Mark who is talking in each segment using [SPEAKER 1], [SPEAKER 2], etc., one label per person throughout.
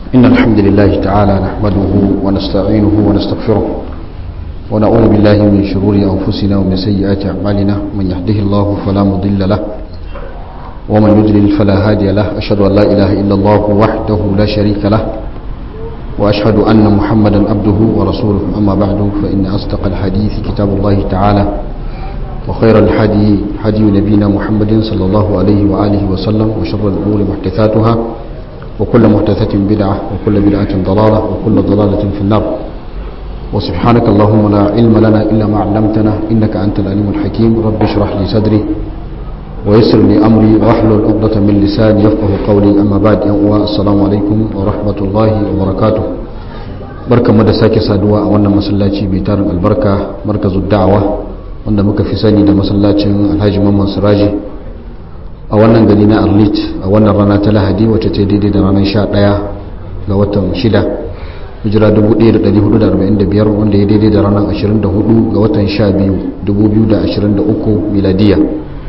[SPEAKER 1] إن الحمد لله تعالى نحمده ونستعينه ونستغفره ونعوذ بالله من شرور أنفسنا ومن سيئات أعمالنا من يهده الله فلا مضل له ومن يضلل فلا هادي له أشهد أن لا إله إلا الله وحده لا شريك له وأشهد أن محمدا عبده ورسوله أما بعد فإن أصدق الحديث كتاب الله تعالى وخير الحدي حدي نبينا محمد صلى الله عليه وآله وسلم وشر الأمور محدثاتها وكل محدثة بدعة وكل بدعة ضلالة وكل ضلالة في النار وسبحانك اللهم لا علم لنا إلا ما علمتنا إنك أنت العليم الحكيم رب اشرح لي صدري ويسر لي أمري واحلل عقدة من لساني يفقه قولي أما بعد السلام عليكم ورحمة الله وبركاته barka mu da sake saduwa a wannan masallaci mai tarin albarka markazu da'awa wanda muka fi sani da masallacin alhaji mamman siraji a wannan gari na arlit a wannan rana ta lahadi wacce ta daidai da ranar 11 ga watan 6 hijira 1445 wanda ya daidai da ranar 24 ga watan 12 2023 miladiya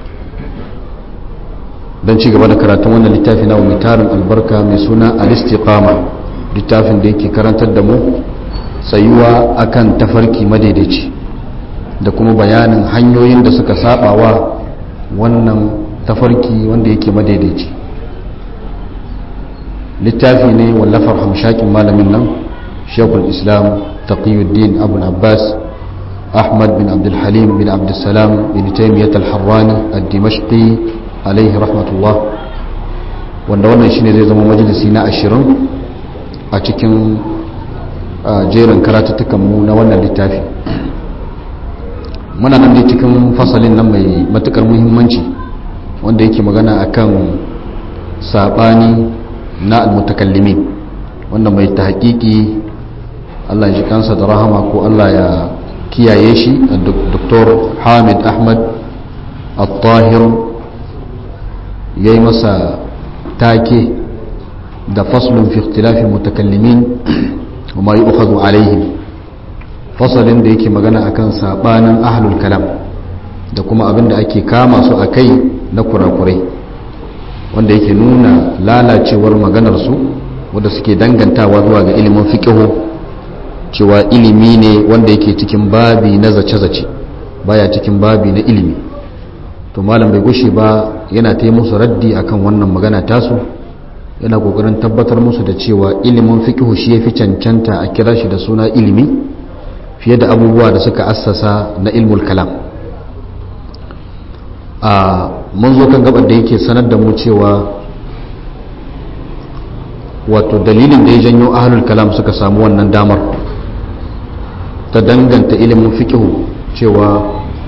[SPEAKER 1] don ci gaba da karatun wannan littafi na mai tarin albarka mai suna al-istiqama littafin da yake karantar da mu tsayuwa akan tafarki madaidaici da kuma bayanin hanyoyin da suka saba wa wannan tafarki wanda yake madaidaici littafi ne wallafar hamshakin malamin nan shekul islam taqiyuddin abul abbas ahmad bin abdulhalim bin abdulsalam bin taimiyyat al-harrani al-dimashqi alaihi rahmatullah wanda wannan shine zai zama majalisi na ashirin a cikin jerin karatuttukan mu na wannan littafi muna nan dai cikin fasalin nan mai matukar muhimmanci wanda yake magana akan sabani na almutakallimin wanda mai ta hakiki Allah ji kansa da rahama ko Allah ya kiyaye shi Dr. Hamid Ahmad Al-Tahir ya yi masa take da faslun fi ikhtilafi mutakallimin wa ma yu'khadhu alaihim fasalin da yake magana akan sabanin ahlul kalam da kuma abin da ake kama su a kai na kurakurai wanda yake nuna lalacewar maganarsu wadda suke dangantawa zuwa ga ilimin fiƙihu cewa ilimi ne wanda yake cikin babi na zace-zace baya cikin babi na ilimi to malam bai gushe ba yana ta musu raddi akan wannan magana tasu yana kokarin tabbatar musu da cewa ilimin fiƙihu shi ya fi cancanta a kira shi da suna ilimi fiye da abubuwa da suka assasa na ilmul kalam a mun zo kan gabar da yake sanar da mu cewa wato dalilin da ya janyo ahlul kalam suka samu wannan damar ta danganta ilimin fikihu cewa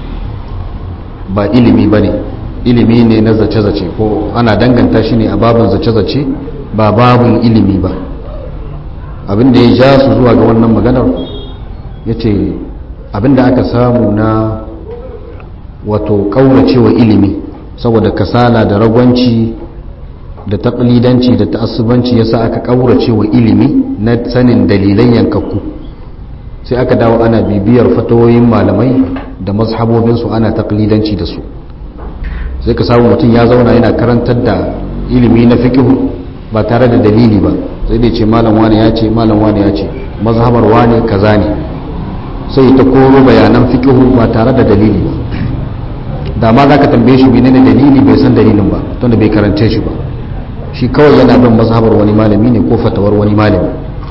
[SPEAKER 1] ba ilimi ba ne ilimi ne na zace-zace ko ana danganta shi ne a babin zace-zace ba babin ilimi ba abinda ya ja su zuwa ga wannan maganar ya ce abinda aka samu na wato kauracewa ilimi saboda kasala da ragwanci da taƙlidanci da ta'assubanci yasa aka kauracewa ilimi na sanin dalilan yankakku sai aka dawo ana bibiyar fatawoyin malamai da mazhabobinsu ana taƙlidanci da su sai ka samu mutum ya zauna yana karantar da ilimi na fikihu ba tare da dalili ba sai dai ce malam wani ya ce malam wani ya ce mazhabar wani kaza ne sai ta koro bayanan fikihu ba tare da dalili ba da ma za ka tambaye shi menene dalili bai san dalilin ba tunda bai karance shi ba shi kawai yana bin mazhabar wani malami ne ko fatawar wani malami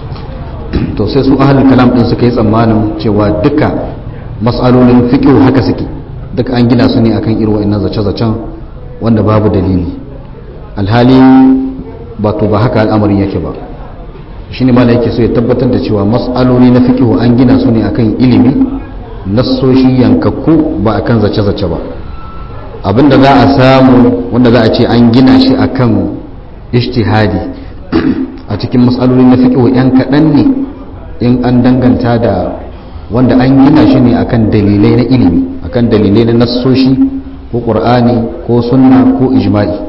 [SPEAKER 1] to sai su ahlul kalam din suka yi tsammanin cewa duka mas'alolin fiqh haka suke duka an gina su ne akan irin wa'annan zace-zacen wanda babu dalili alhali ba to ba haka al'amarin yake ba shine malai yake so ya tabbatar da cewa mas'aloli na fiqh an gina su ne akan ilimi nassoshi yankakku ba akan zace-zace ba abinda za a samu wanda za a ce an gina shi akan ishtihadi a cikin matsaloli na fiƙo yan kaɗan ne in an danganta da wanda an gina shi ne akan dalilai na ilimi akan dalilai na nassoshi ko ƙur'ani ko sunna ko ijma'i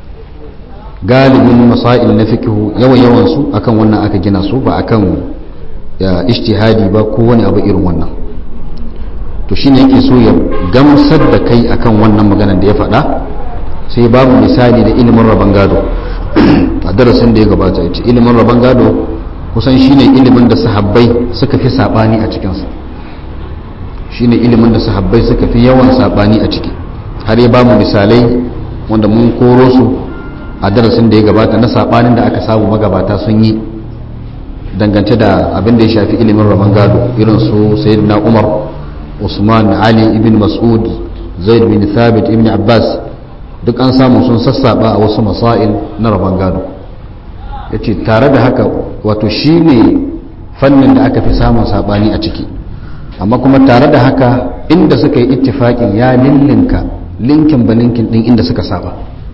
[SPEAKER 1] galibin masail na fiƙo yawan yawansu akan wannan aka gina su ba akan ishtihadi ba ko wani abu irin wannan to shine yake so ya gamsar da kai akan wannan maganar da ya faɗa sai babu misali da ilimin rabon gado a darasin da ya gabata ya ce ilimin rabon gado kusan shine ilimin da sahabbai suka fi sabani a cikinsa shine ilimin da sahabbai suka fi yawan sabani a ciki har ya ba mu misalai wanda mun koro su a darasin da ya gabata na sabanin da aka samu magabata sun yi dangance da abin da ya shafi ilimin rabon gado irin su sayyidina umar usman ali ibn mas'ud zaid bin thabit ibn abbas duk an samu sun sassaba a wasu masail na rabon gado ya ce tare da haka wato shi ne fannin da aka fi samun sabani a ciki amma kuma tare da haka inda suka yi ittifaƙin ya lillinka linkin ba linkin ɗin inda suka saba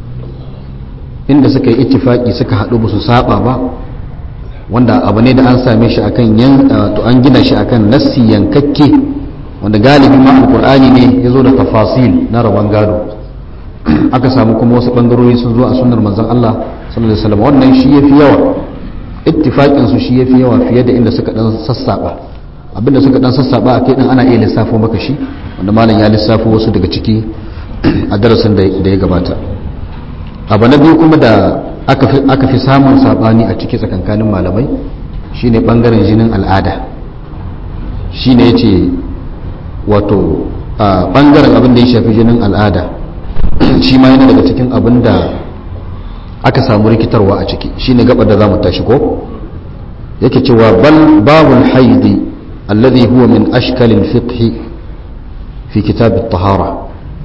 [SPEAKER 1] inda suka yi ittifaƙi suka haɗu ba su saba ba wanda abu ne da an same shi akan yan to an gina shi akan nassi yankakke wanda galibi ma alqur'ani ne yazo da tafasil na rabon gado aka samu kuma wasu bangarori sun zo a sunnar manzon Allah sallallahu alaihi wasallam wannan shi yafi yawa ittifaqin su shi yafi yawa fiye da inda suka dan sassaba abinda suka dan sassaba akai din ana iya lissafo maka shi wanda malam ya lissafo wasu daga ciki a darasin da ya gabata abu na biyu kuma da aka fi samun sabani a ciki tsakankanin malamai shine bangaren jinin al'ada shine yace wato a bangaren abin da ya shafi jinin al'ada shi ma yana daga cikin abin da aka samu rikitarwa a ciki shine gabar da zamu tashi ko yake cewa bal babul haidi alladhi huwa min ashkalil fiqh fi kitab at-tahara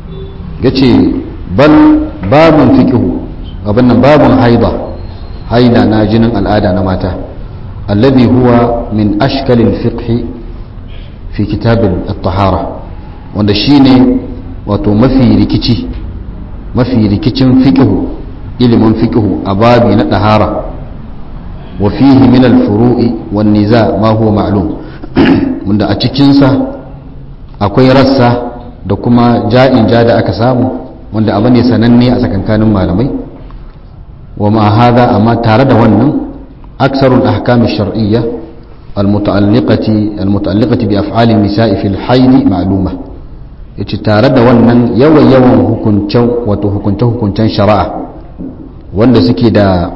[SPEAKER 1] yace bal babun fiqh abin nan babun haida haida na jinin al'ada na mata alladhi huwa min ashkalil fiqh fi kitab at-tahara wanda shine wato mafi rikici mafi rikicin fiqhu ilimin fiqhu a babi na ɗahara wa fihi min al-furu'i wan niza ma huwa ma'lum wanda a cikinsa akwai rassa da kuma ja'in ja da aka samu wanda abu ne sananne a tsakankanin malamai wa ma hada amma tare da wannan aksarul ahkam ash-shar'iyya al-muta'alliqati al-muta'alliqati bi af'ali an-nisa'i fil hayd ma'luma yace tare da wannan yawan yawan hukuncen wato hukunce hukuncen shari'a wanda suke da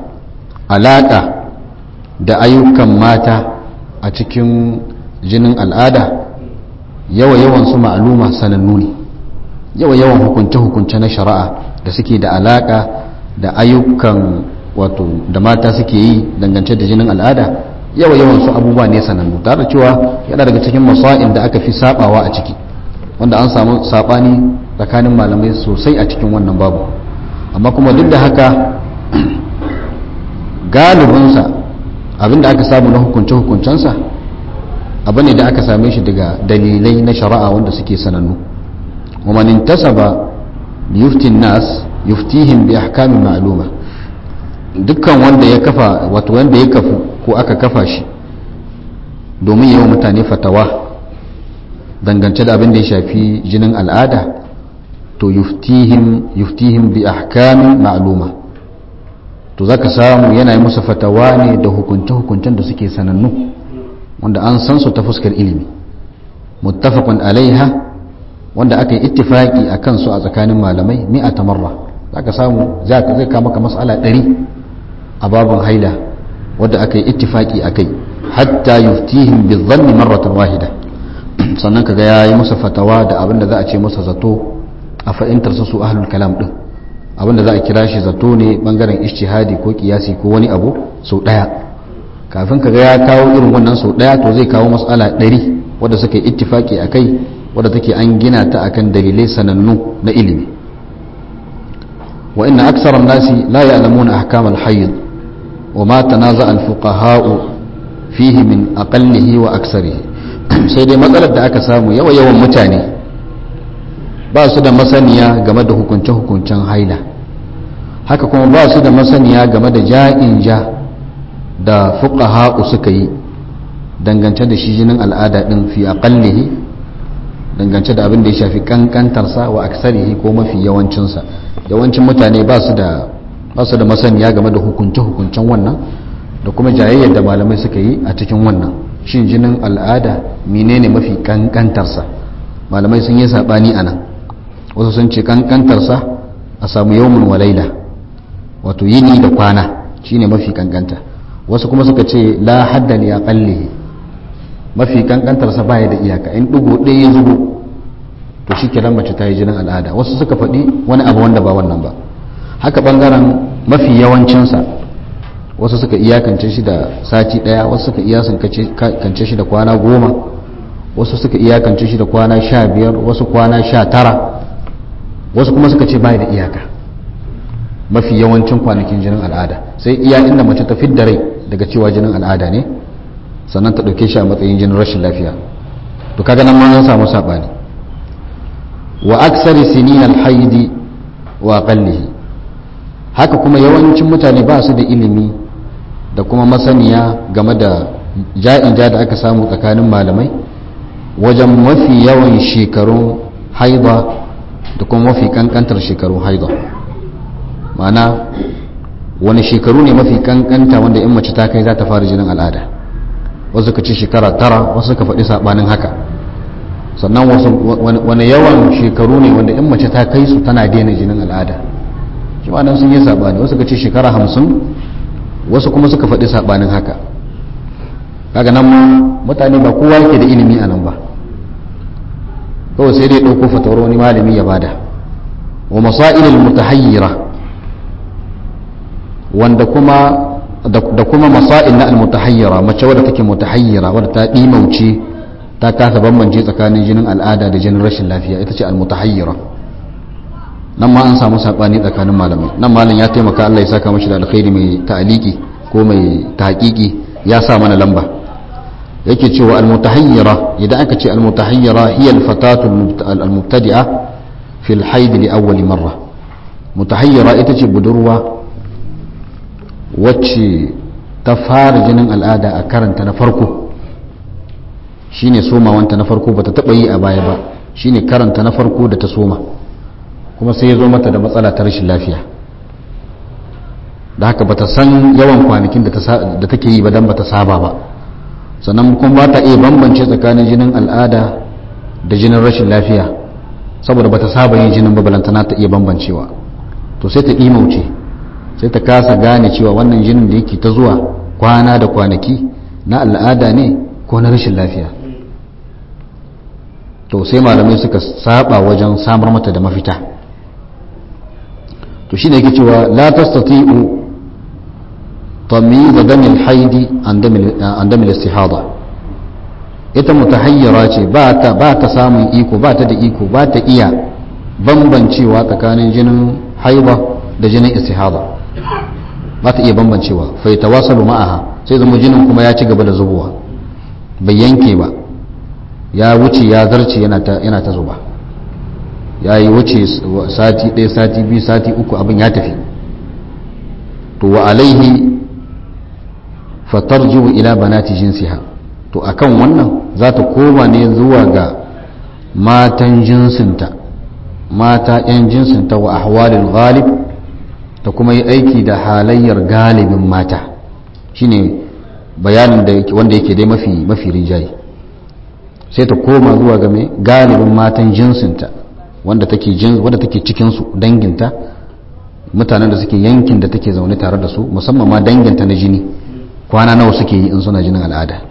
[SPEAKER 1] alaka da ayyukan mata a cikin jinin al'ada yawa yawan su ma'luma sanannu ne yawa yawan hukunce hukunce na shari'a da suke da alaka da ayyukan wato da mata suke yi dangance da jinin al'ada yawa yawan su abubuwa ne sanannu tare da cewa yana daga cikin masa'il da aka fi sabawa a ciki wanda an samu sabani tsakanin malamai sosai a cikin wannan babu amma kuma duk da haka galibinsa abinda aka samu na hukunce-hukuncensa abu ne da aka same shi daga dalilai na shari'a wanda suke sanannu ومن انتسب ليفتي الناس يفتيهم بأحكام معلومة dukkan wanda ya kafa wato wanda ya kafu ko aka kafa shi domin yawan mutane fatawa dangance da abin da ya shafi jinin al'ada to yuftihim yuftihim bi ahkamin ma'luma to zaka samu yana yi musu fatawa ne da hukunce hukuncen da suke sanannu wanda an san su ta fuskar ilimi muttafaqun alaiha wanda aka yi ittifaki a kansu a tsakanin malamai mi'ata marra zaka samu zai kama maka mas'ala ɗari a babin haila wadda aka yi ittifaki a kai hatta yuftihim bi dhanni marratan wahida sannan kaga ya yi musu fatawa da abin da za a ce masa zato a fahimtar su ahlul kalam din abin da za a kira shi zato ne bangaren ijtihadi ko kiyasi ko wani abu sau daya kafin kaga ya kawo irin wannan sau daya to zai kawo mas'ala ɗari wadda suka yi ittifaki a kai wadda take an gina ta akan dalilai sanannu na ilimi wa inna aksara nasi la ya'lamuna ahkam al-hayd wa ma tanaza al-fuqaha fihi min aqallihi wa aksarihi sai dai matsalar da aka samu yawa yawan mutane ba su da masaniya game da hukunce hukuncen haila haka kuma ba su da masaniya game da ja'in ja da fuqaha suka yi dangance da shi jinin al'ada din fi aqallihi dangance da abin da ya shafi kankantarsa wa aksarihi ko mafi yawancinsa yawancin mutane ba su da ba su da masaniya game da hukunce-hukuncen wannan da kuma jayayyar da malamai suka yi a cikin wannan shin jinin al'ada menene mafi kankantarsa malamai sun yi sabani a nan wasu sun ce kankantarsa a samu yawmun walaila wato yini da kwana shine mafi kankanta wasu kuma suka ce la hadda li aqallihi mafi kankantar sa baya da iyaka in dugo ɗaya ya zubo to shikenan mace ta yi jinin al'ada wasu suka faɗi wani abu wanda ba wannan ba haka bangaren mafi yawancin sa wasu suka iyakance shi da sati ɗaya wasu suka iyakance shi da kwana goma wasu suka iyakance shi da kwana sha biyar wasu kwana sha tara wasu kuma suka ce bai da iyaka mafi yawancin kwanakin jinin al'ada sai iya inda mace ta fidda rai daga cewa jinin al'ada ne sannan ta ɗauke shi a matsayin jinin rashin lafiya to kaga nan ma an samu saɓani wa aksari sinin alhaidi wa aqallihi haka kuma yawancin mutane ba su da ilimi da kuma masaniya game da ja'in ja da aka samu tsakanin malamai wajen mafi yawan shekarun haida da kuma mafi kankantar shekarun haida ma'ana wani shekaru ne mafi kankanta wanda in mace ta kai za ta fara jinin al'ada wasu ka ce shekara tara wasu ka faɗi saɓanin haka sannan wani yawan shekaru ne wanda in mace ta kai su tana daina jinin al'ada shi nan sun yi saɓani wasu ka ce shekara hamsin wasu kuma suka faɗi saɓanin haka kaga nan mutane ba kowa yake da ilimi a nan ba kawai sai dai ɗauko fatawar wani malami ya bada wa masailul mutahayyira wanda kuma da kuma masail na almutahayyira mace wadda take mutahayyira wadda ta dimauce ta kasa bambance tsakanin jinin al'ada da jinin rashin lafiya ita ce almutahayyira nan ma an samu sabani tsakanin malamai nan malam ya taimaka Allah ya saka mashi da alkhairi mai ta'aliki ko mai tahqiqi ya sa mana lamba yake cewa almutahayyira idan aka ce almutahayyira hiya alfatatu almubtadi'a fi alhayd li awwal marra mutahayyira ita ce budurwa wacce ta fara jinin al'ada a karanta na farko shine somawanta na farko bata taba yi a baya ba shine karanta na farko da ta soma kuma sai ya zo mata da matsala ta rashin lafiya da haka bata san yawan kwanakin da take yi ba dan bata saba ba sannan kuma ba ta iya bambance tsakanin jinin al'ada da jinin rashin lafiya saboda bata saba yin jinin ba balantana ta iya bambancewa to sai ta imauce sai ta kasa gane cewa wannan jinin da yake ta zuwa kwana da kwanaki na al'ada ne ko na rashin lafiya to sai malamai suka saba wajen samar mata da mafita to shine yake cewa la tastati'u tamyiz dam al-haidi an dam al-istihada ita mutahayyira ce ba ta ba ta samun iko ba ta da iko ba ta iya bambancewa tsakanin jinin haiba da jinin istihada ba ta iya bambancewa fai tawasalu ma'aha sai zama jinin kuma ya ci gaba da zubowa bai yanke ba ya wuce ya zarce yana ta zuba ya yi wuce sati ɗaya sati biyu sati uku abin ya tafi to wa alaihi fatar jiwu ila banati jinsiha to akan wannan za ta koma ne zuwa ga matan jinsinta mata 'yan jinsinta wa ahwalil ghalib ta kuma yi aiki da halayyar galibin mata shine bayanin da wanda yake dai mafi mafi rinjaye sai ta koma zuwa ga mai galibin matan jinsinta wanda take jin wanda take cikin su danginta mutanen da suke yankin da take zaune tare da su musamman ma danginta na jini kwana nawa suke yi in suna jinin al'ada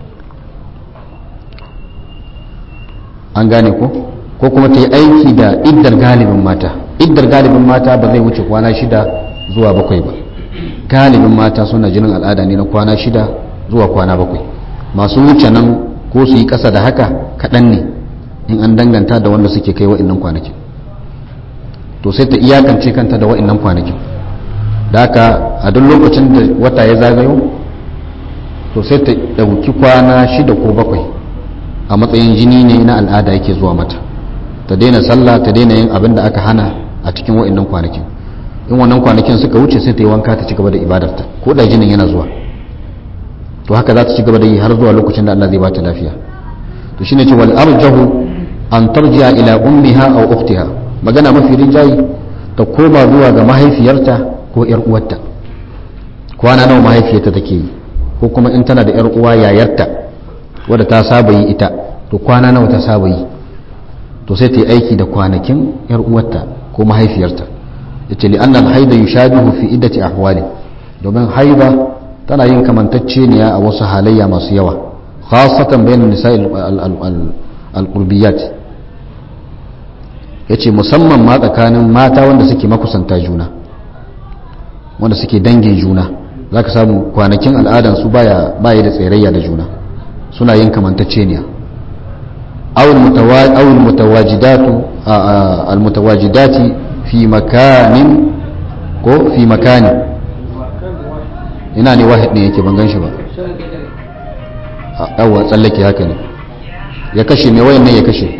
[SPEAKER 1] an gane ko ko kuma ta yi aiki da iddar galibin mata iddar galibin mata ba zai wuce kwana shida zuwa bakwai ba galibin mata suna jinin al'ada ne na kwana shida zuwa kwana bakwai masu wuce nan ko su yi ƙasa da haka kaɗan ne in an danganta da wanda suke kai wa'innan kwanakin to sai ta iyakance kanta da wa'innan kwanakin da haka a duk lokacin da wata ya zagayo to sai ta ɗauki kwana shida ko bakwai a matsayin jini ne na al'ada yake zuwa mata ta daina sallah ta daina yin abin da aka hana a cikin wa'innan kwanakin in wannan kwanakin suka wuce sai ta yi wanka ta ci gaba da ibadarta ko da jinin yana zuwa to haka za ta ci gaba da yi har zuwa lokacin da Allah zai bata lafiya to shine ce wal arjahu an tarji'a ila ummiha aw ukhtiha magana mafi rinjayi ta koma zuwa ga mahaifiyarta ko yar uwarta kwana nawa mahaifiyarta take yi ko kuma in tana da yar uwa yayarta wadda ta saba yi ita to kwana nawa ta saba yi to sai ta yi aiki da kwanakin yar uwarta ko mahaifiyarta yace li annal haida yushabihu fi iddati ahwali domin haida tana yin kamantacceniya a wasu halayya masu yawa khasatan bayan nisa al-qurbiyat yace musamman ma tsakanin mata wanda suke makusanta juna wanda suke dangin juna zaka samu kwanakin al'adan su baya baya da tsirayya da juna suna yin kamantacceniya awul mutawajidatu al-mutawajidati fi makanin ko fi makani ina ne wahid ne yake ban gan shi ba yawwa tsallake haka ne ya kashe mai wayan ne ya kashe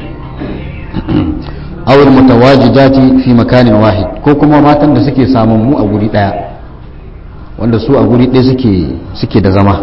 [SPEAKER 1] awul mutawajidati fi makanin wahid ko kuma matan da suke samun mu a guri daya wanda su a guri ɗaya suke suke da zama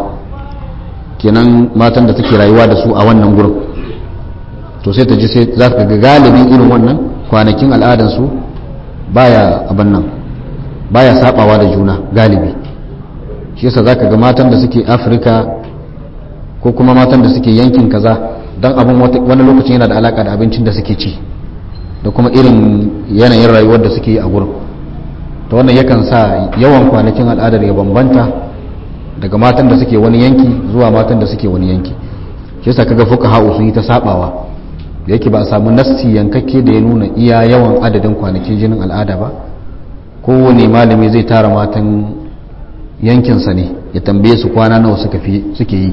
[SPEAKER 1] kenan matan da suke rayuwa da su a wannan gurin to sai ta ji sai za ka ga galibin irin wannan kwanakin al'adansu baya abin nan baya sabawa da juna galibi shi yasa zaka ga matan da suke afirka ko kuma matan da suke yankin kaza don abin wani lokacin yana da alaka da abincin da suke ci da kuma irin yanayin rayuwar da suke yi a gurin ta wannan yakan sa yawan kwanakin al'adar ya bambanta daga matan da suke wani yanki zuwa matan da suke wani yanki shi yasa kaga fuka ha'u sun yi ta sabawa da yake ba a samu nassi yankakke da ya nuna iya yawan adadin kwanakin jinin al'ada ba kowane malami zai tara matan yankinsa ne ya tambaye su kwana nawa suke yi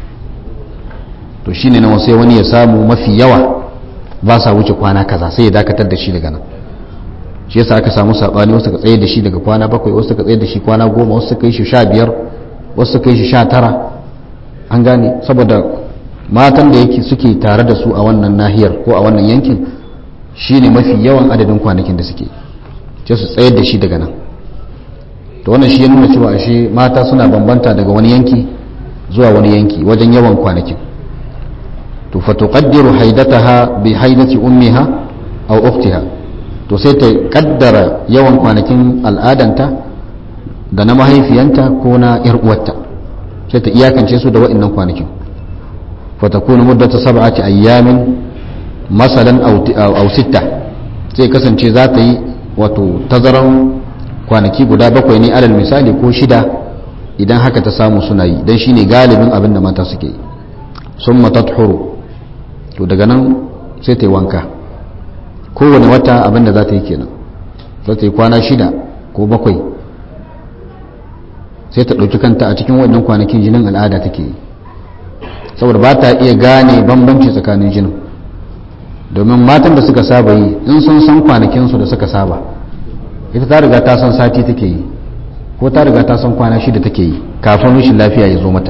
[SPEAKER 1] to shine nawa sai wani ya samu mafi yawa ba sa wuce kwana kaza sai ya dakatar da shi daga nan shi yasa aka samu sabani wasu ka tsaye da shi daga kwana bakwai wasu ka tsaye da shi kwana goma wasu ka yi shi sha biyar wasu ka yi shi sha tara an gane saboda matan da yake suke tare da su a wannan nahiyar ko a wannan yankin shine mafi yawan adadin kwanakin da suke sai su tsayar da shi daga nan to wannan shi ya nuna cewa ashe mata suna bambanta daga wani yanki zuwa wani yanki wajen yawan kwanakin to fa tuqaddiru haidataha bi haidati ummiha aw ukhtiha to sai ta kaddara yawan kwanakin al'adanta da na mahaifiyanta ko na yar uwarta sai ta iyakance su da waɗannan kwanakin fa takunu muddatu sab'ati ayyamin masalan aw sitta sai kasance za ta yi wato tazaran kwanaki guda bakwai ne alal misali ko shida idan haka ta samu suna yi don shine galibin abin da mata suke yi sun matathuru to daga nan sai ta yi wanka kowane wata abin da za ta yi kenan za ta yi kwana shida ko bakwai sai ta ɗauki kanta a cikin wannan kwanakin jinin al'ada take yi saboda ba ta iya gane bambanci tsakanin jinin domin matan da suka saba yi in sun san kwanakinsu da suka saba ita ta riga ta san sati take yi ko ta riga ta san kwana shida take yi kafin rashin lafiya ya zo mata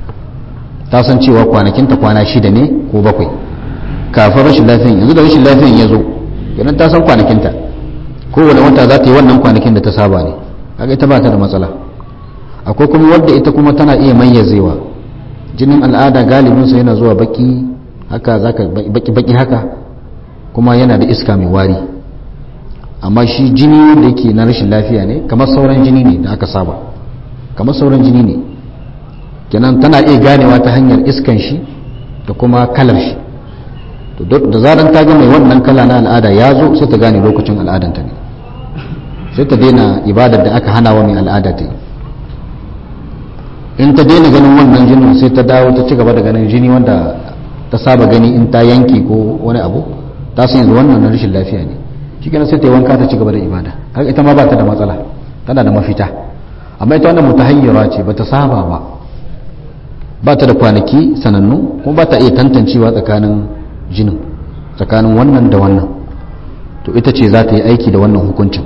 [SPEAKER 1] ta san cewa kwanakinta kwana shida ne ko bakwai kafin rashin lafiyan yanzu da rashin lafiyan ya zo idan ta san kwanakinta kowane wata za ta yi wannan kwanakin da ta saba ne kaga ita ba ta da matsala akwai kuma wadda ita kuma tana iya mayyazewa jinin al'ada galibinsa yana zuwa baki haka zaka baki baki haka kuma yana da iska mai wari amma shi jini wanda yake na rashin lafiya ne kamar sauran jini ne da aka saba kamar sauran jini ne kenan tana iya ganewa ta hanyar iskan shi da kuma kalar shi da zaran ta ga mai wannan kala na al'ada ya zo sai ta gane lokacin al'adanta ne sai ta daina ibadar da aka hana wa mai al'ada ta yi in ta daina ganin wannan jinin sai ta dawo ta ci gaba da ganin jini wanda ta saba gani in ta yanke ko wani abu ta san yanzu wannan na rashin lafiya ne shi kenan sai ta yi wanka ta ci gaba da ibada kaga ita ma ba ta da matsala tana da mafita amma ita wannan mutahayyira ce ba ta saba ba ba ta da kwanaki sanannu kuma ba ta iya tantancewa tsakanin jinin tsakanin wannan da wannan to ita ce za ta yi aiki da wannan hukuncin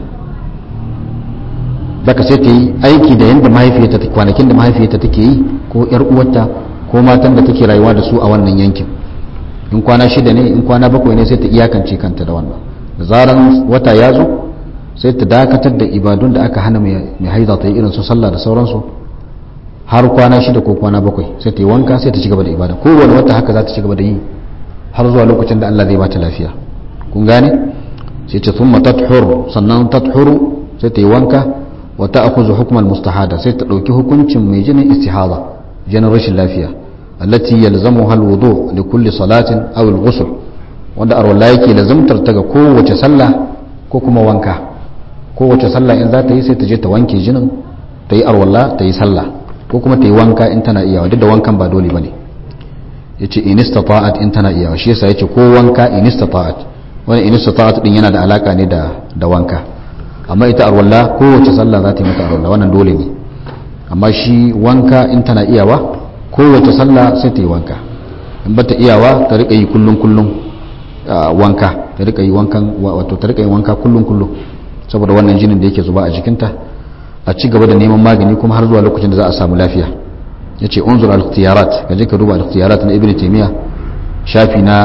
[SPEAKER 1] daga sai ta yi aiki da yadda mahaifiyarta ta kwanakin da mahaifiyarta take yi ko yar uwarta ko matan da take rayuwa da su a wannan yankin in kwana shida ne in kwana bakwai ne sai ta iyakance kanta da wannan da zaran wata ya zo sai ta dakatar da ibadun da aka hana mai haida ta yi irin su sallah da sauransu har kwana shida ko kwana bakwai sai ta yi wanka sai ta ci gaba da ibada kowane wata haka za ta ci gaba da yi har zuwa lokacin da Allah zai bata lafiya kun gane sai ce thumma tathur sannan tathuru sai ta yi wanka wa ta'khudhu hukm al-mustahada sai ta dauki hukuncin mai jinin istihada jinin rashin lafiya allati yalzamuha al-wudu li kulli salatin aw al-ghusl wanda arwala yake lazumtar ta ga kowace sallah ko kuma wanka kowace sallah in za ta yi sai ta je ta wanke jinin ta yi arwalla ta yi sallah ko kuma ta yi wanka in tana iyawa duk da wankan ba dole bane yace in istata'at in tana iyawa shi yasa yace ko wanka in istata'at wani in istata'at din yana da alaka ne da da wanka amma ita arwalla kowace sallah za ta yi mata arwalla wannan dole ne amma shi wanka in tana iyawa kowace sallah sai ta yi wanka in bata iyawa ta rika yi kullun kullun wanka ta rika yi wankan wato ta rika yi wanka kullun kullun saboda wannan jinin da yake zuba a jikinta a ci gaba da neman magani kuma har zuwa lokacin da za a samu lafiya yace unzur al-ikhtiyarat kaje ka duba al-ikhtiyarat na ibnu taymiya shafi na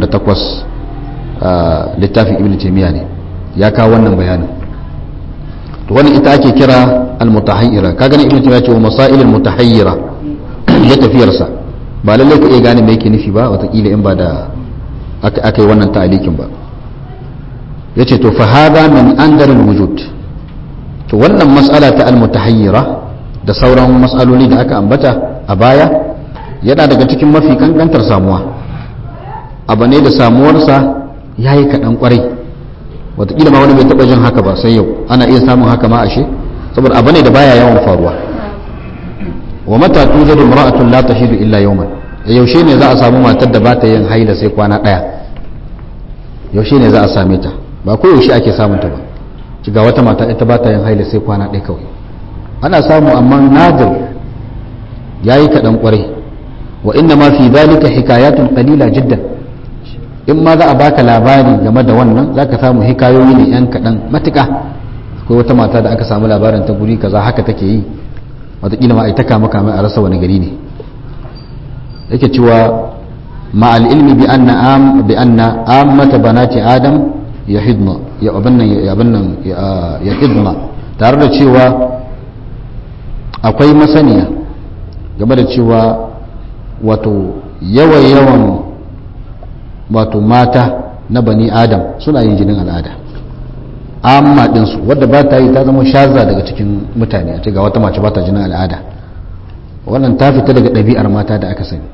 [SPEAKER 1] 28 littafin ibnu taymiya ne ya kawo wannan bayanin to wannan ita ake kira al-mutahayyira kaga ne ibnu taymiya ce wa masail al-mutahayyira ya tafiyarsa ba lallai ka iya gane me yake nufi ba watakila in ba da aka yi wannan ta'alikin ba ya ce to fahada min andarin wujud to wannan mas'ala ta almutahayyira da sauran mas'aloli da aka ambata a baya yana daga cikin mafi kankantar samuwa abu ne da samuwarsa ya yi kaɗan ƙwarai watakila ma wani bai taɓa jin haka ba sai yau ana iya samun haka ma ashe saboda abu ne da baya yawan faruwa wa mata tujadu imra'atun la tashidu illa yawman yaushe ne za a samu matar da ba ta yin haila sai kwana daya yaushe ne za a same ta ba ko yaushe ake samun ta ba ga wata mata ita ba ta yin haila sai kwana daya kawai ana samu amma nadir yayi kadan kwarai wa inna ma fi dhalika hikayatun qalila jiddan in ma za a baka labari game da wannan zaka samu hikayoyi ne yan kadan matuka akwai wata mata da aka samu labarin ta guri kaza haka take yi wataƙila ma a yi ta kama kama a rasa wani gari ne yake cewa ma'al ilmi bi anna am bi anna ammata banati adam yahidna ya abannan ya abannan ya hidna tare da cewa akwai masaniya game da cewa wato yawan yawan wato mata na bani adam suna yin jinin al'ada amma ɗinsu wadda ba ta yi ta zama shaza daga cikin mutane a ce ga wata mace ba ta jinin al'ada wannan ta fita daga ɗabi'ar mata da aka sani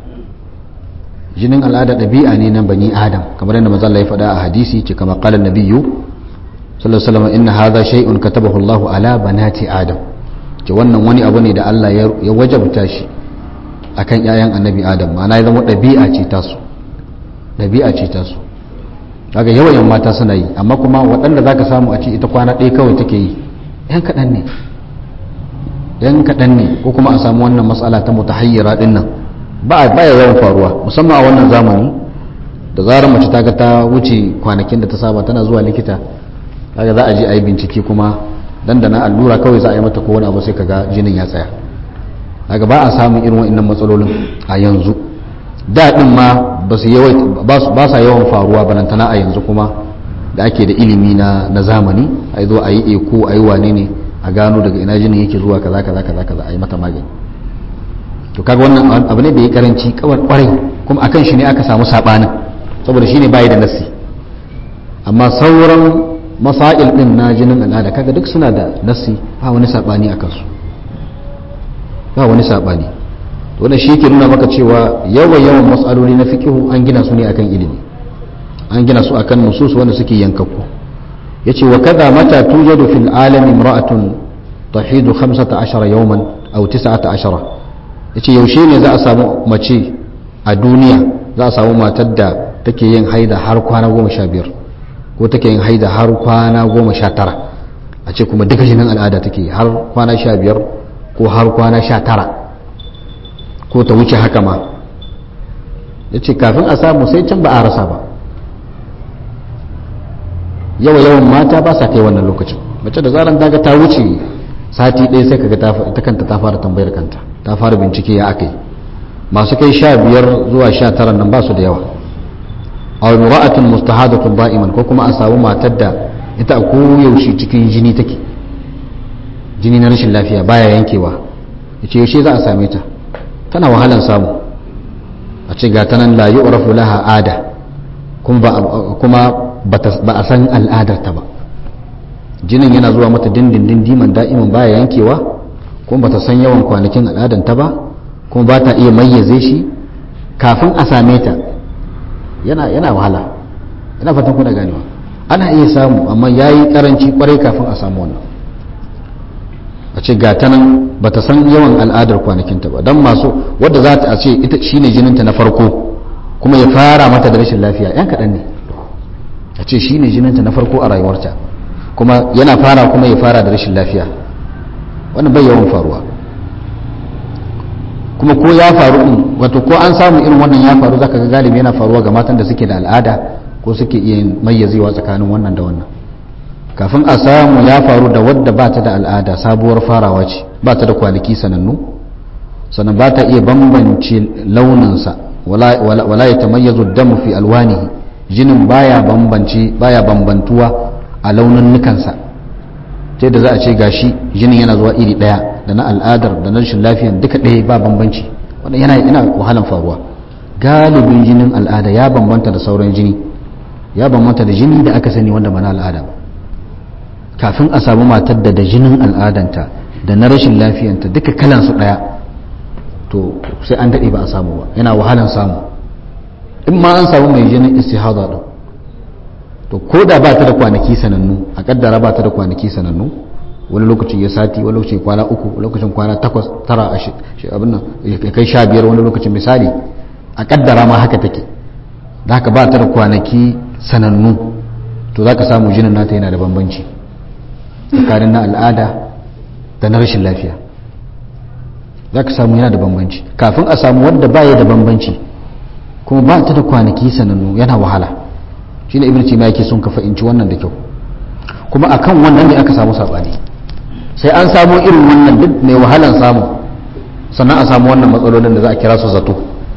[SPEAKER 1] jinin al'ada ɗabi'a ne na bani adam kamar yadda maza Allah ya faɗa a hadisi ce kamar qala nabiyyu sallallahu alaihi wasallam inna hadha shay'un katabahu Allahu ala banati adam ce wannan wani abu ne da Allah ya wajabta shi akan ƴaƴan annabi adam ma'ana ya zama ɗabi'a ce tasu ɗabi'a ce tasu kaga yawan mata suna yi amma kuma waɗanda zaka samu a ce ita kwana ɗaya kawai take yi yan kaɗan ne yan kaɗan ne ko kuma a samu wannan matsala ta mutahayyira ɗin nan ba a baya yawan faruwa musamman a wannan zamani da zarar mace ta ga ta wuce kwanakin da ta saba tana zuwa likita kaga za a je a yi bincike kuma dan da na allura kawai za a yi mata ko wani abu sai kaga jinin ya tsaya kaga ba a samun irin wa'annan matsalolin a yanzu daɗin ma ba sa yawan faruwa balantana a yanzu kuma da ake da ilimi na, na zamani a zo a yi eko a yi wane ne a gano daga ina jinin yake zuwa kaza kaza kaza kaza a yi mata magani to kaga wannan abu ne da ya karanci kawar kwarai kuma akan shi ne aka samu sabanin saboda shi ne bayi da nasi amma sauran masail din na jinin al'ada kaga duk suna da nasi ba wani sabani a kansu ba wani sabani wannan shi ke nuna maka cewa yawan yawan matsaloli na fikihu an gina su ne akan ilimi an gina su akan nusus wanda suke yankakku yace wa kaza mata tujadu fil alami imra'atun tahidu 15 yawman aw 19 yace yaushe ne za a samu mace a duniya za a samu matar da take yin haida har kwana 15 ko take yin haida har kwana 19 a ce kuma duka jinin al'ada take har kwana 15 ko har kwana 19 ko ta wuce haka ma ya ce kafin a samu sai can ba a rasa ba yawa yawan mata ba sa kai wannan lokacin mace da zaran daga ta wuce sati ɗaya sai kaga ta kanta ta fara tambayar kanta ta fara bincike ya aka yi masu kai sha biyar zuwa sha tara nan ba su da yawa a mura'atun mustahadatun ba'iman ko kuma a samu matar da ita a koyaushe cikin jini take jini na rashin lafiya baya yankewa ya ce yaushe za a same ta tana wahalan samu a ce ga tanan la yu'rafu laha ada kuma ba a san al'adarta ba jinin yana zuwa mata dindindin diman da'iman baya yankewa kuma bata san yawan kwanakin al'adanta ba kuma ba ta iya mayyaze shi kafin a same ta yana yana wahala ina fatan kuna ganewa ana iya samu amma yayi karanci kwarai kafin a samu wannan a ce ga ta nan ba ta san yawan al'adar kwanakinta ba don masu wadda za ta ce ita shine jininta na farko kuma ya fara mata da rashin lafiya yan kaɗan ne a ce shine jininta na farko a rayuwarta kuma yana fara kuma ya fara da rashin lafiya wannan bai yawan faruwa kuma ko ya faru wato ko an samu irin wannan ya faru zaka ga galibi yana faruwa ga matan da suke da al'ada ko suke iya mayyazewa tsakanin wannan da wannan kafin a samu ya faru da wadda ba ta da al'ada sabuwar farawa ce ba ta da kwanaki sanannu sannan ba ta iya bambance launinsa wala ya tamayyazu damu fi alwanihi jinin baya bambance baya bambantuwa a launin nukansa ta da za a ce gashi jinin yana zuwa iri daya da na al'adar da na rashin lafiyan duka ɗaya ba bambanci wanda yana yana wahalan faruwa galibin jinin al'ada ya bambanta da sauran jini ya bambanta da jini da aka sani wanda ba na al'ada ba kafin a samu matar da da jinin al'adanta da na rashin lafiyanta duka kalansu ɗaya to sai an daɗe ba a samu ba yana wahalan samu in ma an samu mai jinin istihada ɗin to ko da ba ta da kwanaki sanannu a kaddara ba ta da kwanaki sanannu wani lokacin ya sati wani lokacin kwana uku wani lokacin kwana takwas tara abin nan ya kai sha biyar wani lokacin misali a kaddara ma haka take da haka ba ta da kwanaki sanannu to za ka samu jinin nata yana da bambanci tsakanin na al'ada da na rashin lafiya za ka samu yana da bambanci kafin a samu wadda ba ya da bambanci kuma ba ta da kwanaki sanannu yana wahala shi ne ibn ma yake sun ka fahimci wannan da kyau kuma akan wannan ne aka samu saɓani sai an samu irin wannan duk mai wahalan samu sannan a samu wannan matsalolin da za a kira su zato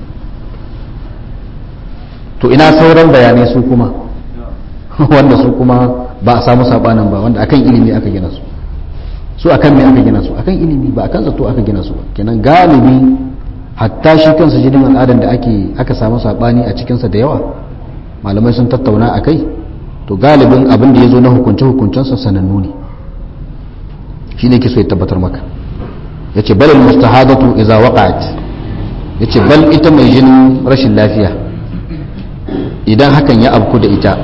[SPEAKER 1] to ina sauran bayanai su kuma wanda su kuma ba a samu sabanin ba wanda akan ilimi aka gina su su akan me aka gina su akan ilimi ba akan zato aka gina su ba kenan galibi hatta shi kansa jinin al'adan da ake aka samu sabani a cikinsa da yawa malamai sun tattauna a kai to galibin abin da ya zo na hukunce hukuncensa sanannu ne shi ne ke so ya tabbatar maka ya ce balil mustahadatu iza waqa'at ya ce bal ita mai jinin rashin lafiya idan hakan ya abku da ita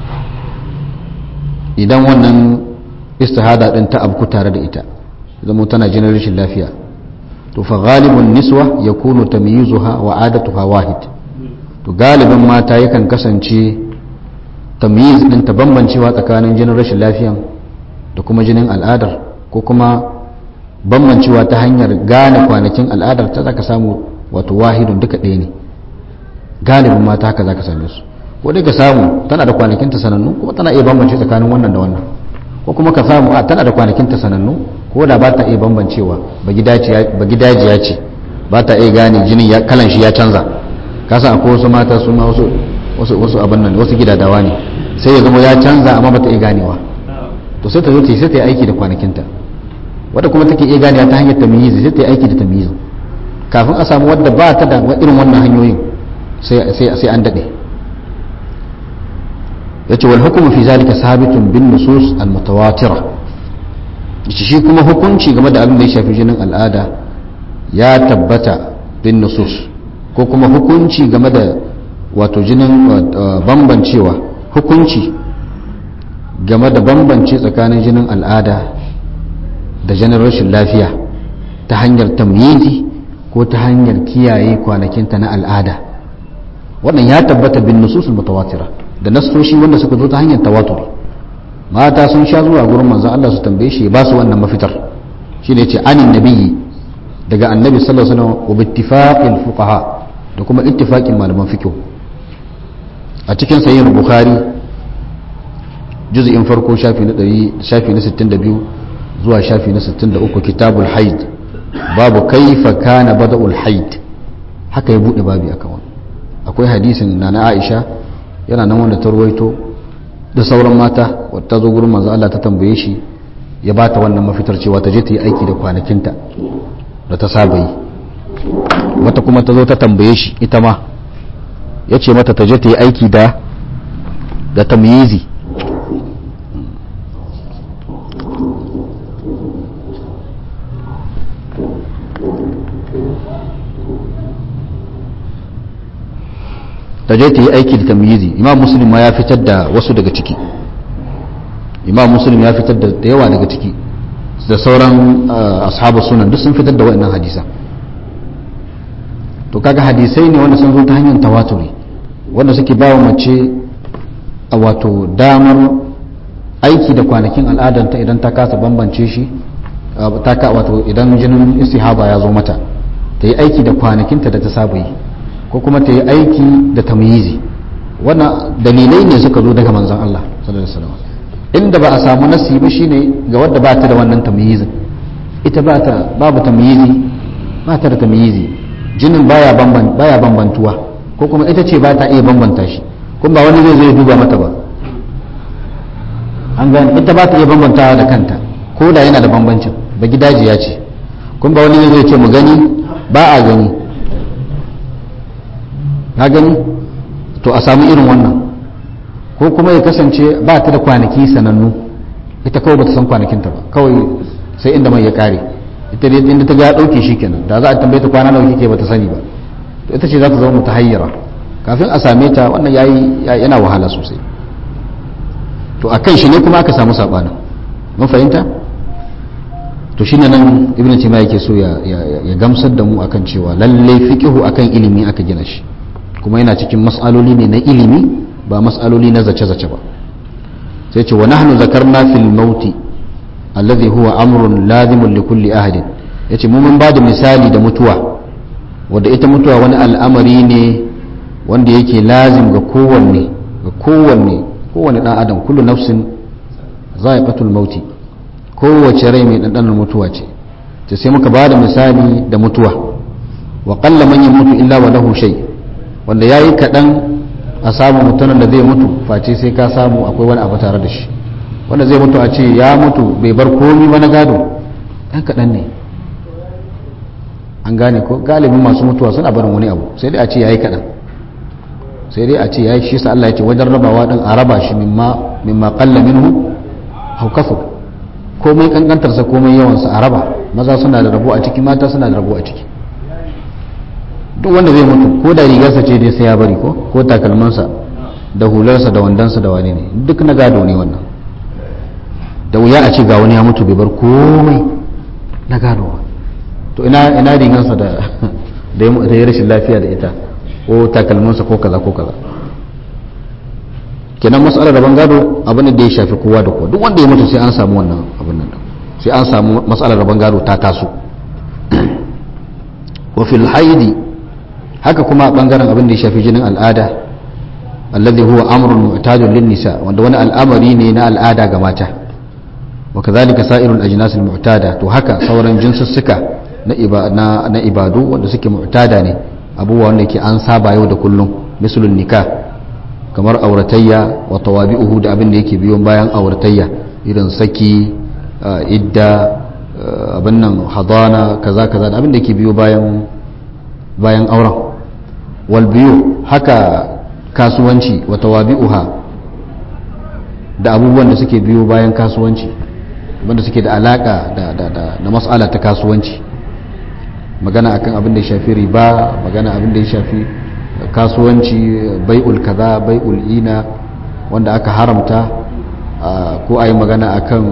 [SPEAKER 1] idan wannan istihada din ta abku tare da ita zama tana jinin rashin lafiya to fa ghalibun niswa yakunu tamyizuha wa adatuha wahid to galibin mata yakan kasance tamyiz din ta bambancewa tsakanin jinin rashin lafiyan da kuma jinin al'adar ko kuma bambancewa ta hanyar gane kwanakin al'adar ta zaka samu wato wahidun duka ɗaya ne galibin mata haka zaka same su ko dai ka samu tana da kwanakin ta sanannu kuma tana iya bambance tsakanin wannan da wannan ko kuma ka samu a tana da kwanakin ta sanannu ko da ba ta iya bambancewa ba gidajiya ce ba ta iya gane jinin ya kalan shi ya canza ka san akwai wasu mata su ma wasu wasu wasu abin nan wasu gidadawa ne sai ya zama ya canza amma ba ta iya ganewa to sai ta zo ta sai ta yi aiki da kwanakinta wadda kuma take iya ganewa ta hanyar tamyizi sai ta yi aiki da tamyizi kafin a samu wadda ba ta da irin wannan hanyoyin sai an daɗe ya ce wal hukumu fi zalika sabitun bin nusus al mutawatira yace shi kuma hukunci game da abin da ya shafi jinin al'ada ya tabbata bin nusus ko kuma hukunci game da wato jinin bambancewa hukunci game da bambance tsakanin jinin al'ada da jinin rashin lafiya ta hanyar tamyizi ko ta hanyar kiyaye kwanakinta na al'ada wannan ya tabbata bin nususul mutawatira da nasoshi wanda suka zo ta hanyar tawaturi mata sun sha zuwa gurin manzon Allah su tambaye shi ba su wannan mafitar shine yace anin nabiyyi daga annabi sallallahu alaihi wasallam wa bittifaqil fuqaha da kuma ittifaqin malaman fiqh a cikin sahih bukhari juz'in farko shafi na 100 shafi na 62 zuwa shafi na 63 kitabul haid babu kaifa kana bada'ul haid haka ya bude babi akan wannan akwai hadisin na na Aisha yana nan wanda ta ruwaito da sauran mata wata zo gurin manzo Allah ta tambaye shi ya bata wannan mafitar cewa ta je ta yi aiki da kwanakinta da ta saba yi wata kuma ta zo ta tambaye shi ita ma ya ce mata ta je ta yi aiki da da tamyizi ta je ta yi aiki da tamyizi imam muslim ma ya fitar da wasu daga ciki imam muslim ya fitar da yawa daga ciki da sauran ashabu sunan duk sun fitar da waɗannan hadisan to kaga hadisai ne wanda sun zo ta hanyar tawaturi wanda suke bawa mace a wato damar aiki da kwanakin al'adanta idan ta kasa bambance shi ta ka wato idan jinin istihaba ya zo mata ta yi aiki da kwanakinta da ta saba yi ko kuma ta yi aiki da tamyizi wannan dalilai ne suka zo daga manzon Allah sallallahu alaihi wasallam inda ba a samu nasi ba shine ga wadda ba ta da wannan tamyizin ita ba ta babu tamyizi ba ta da tamyizi jinin baya bamban baya bambantuwa ko kuma ita ce ba ta iya bambanta shi kuma ba wani zai zo ya duba mata ba an gane ita ba ta iya bambantawa da kanta ko da yana da bambancin ba gidajiya ce kuma ba wani zai zo ya ce mu gani ba a gani na gani to a samu irin wannan ko kuma ya kasance ba ta da kwanaki sanannu ita kawai ba ta san kwanakinta ba kawai sai inda mai ya kare ita dai inda ta ga ya dauke shi kenan da za a tambaye ta kwana nawa kike ba ta sani ba to ita ce za ta zama mutahayyira kafin a same ta wannan yayi yana wahala sosai to akan shi ne kuma aka samu sabanin mun fahimta to shine nan ibnu taymiya yake so ya ya gamsar da mu akan cewa lalle fiqhu akan ilimi aka gina shi kuma yana cikin mas'aloli ne na ilimi ba mas'aloli na zace-zace ba sai ce wa nahnu zakarna fil mauti alladhi huwa amrun lazimun li kulli ahadin yace mu mun bada misali da mutuwa wanda ita mutuwa wani al'amari ne wanda yake lazim ga kowanne ga kowanne kowanne dan adam kullu nafsin za'iqatul mauti kowace rai mai dandanar mutuwa ce ta sai muka bada misali da mutuwa wa qalla man yamutu illa wa lahu shay wanda yayi kadan a samu mutumin da zai mutu face sai ka samu akwai wani abu tare da shi wanda zai mutu a ce ya mutu bai bar komi ba na gado ɗan kaɗan ne an gane ko galibin masu mutuwa suna barin wani abu sai dai a ce ya yi kaɗan sai dai a ce ya yi shi sa Allah ya ce wajen rabawa ɗin a raba shi mimma ƙalla minhu haukafu komai ƙanƙantarsa komai yawansa a raba maza suna da rabo a ciki mata suna da rabo a ciki duk wanda zai mutu ko da rigarsa ce dai sai ya bari ko ko takalmansa da hularsa da wandansa da wani ne duk na gado ne wannan da wuya a ce ga wani ya mutu bai bar komai na gado ba to ina ina rigarsa da da ya rashin lafiya da ita ko takalmansa ko kaza ko kaza kenan matsalar rabon gado abin da ya shafi kowa da kowa duk wanda ya mutu sai an samu wannan abin nan sai an samu matsalar rabon gado ta taso wa fil haidi haka kuma bangaren abin da ya shafi jinin al'ada alladhi huwa amrun mu'tadun lin nisa wanda wani al'amari ne na al'ada ga mata wa kadhalika sa'irul ajnas al mu'tada to haka sauran jinsussuka na na na ibadu wanda suke mu'tada ne abubuwa wanda ke an saba yau da kullum misalun nikah kamar auratayya wa tawabi'uhu da abin da yake biyo bayan auratayya irin saki idda abin nan hadana kaza kaza da abin da yake biyo bayan bayan auren wal biyu haka kasuwanci wa tawabi'uha da abubuwan da suke biyo bayan kasuwanci wanda suke da alaka da da da na mas'ala ta kasuwanci magana akan abin da ya shafi riba magana abin da ya shafi kasuwanci bai'ul kaza bai'ul ina wanda aka haramta ko a yi magana akan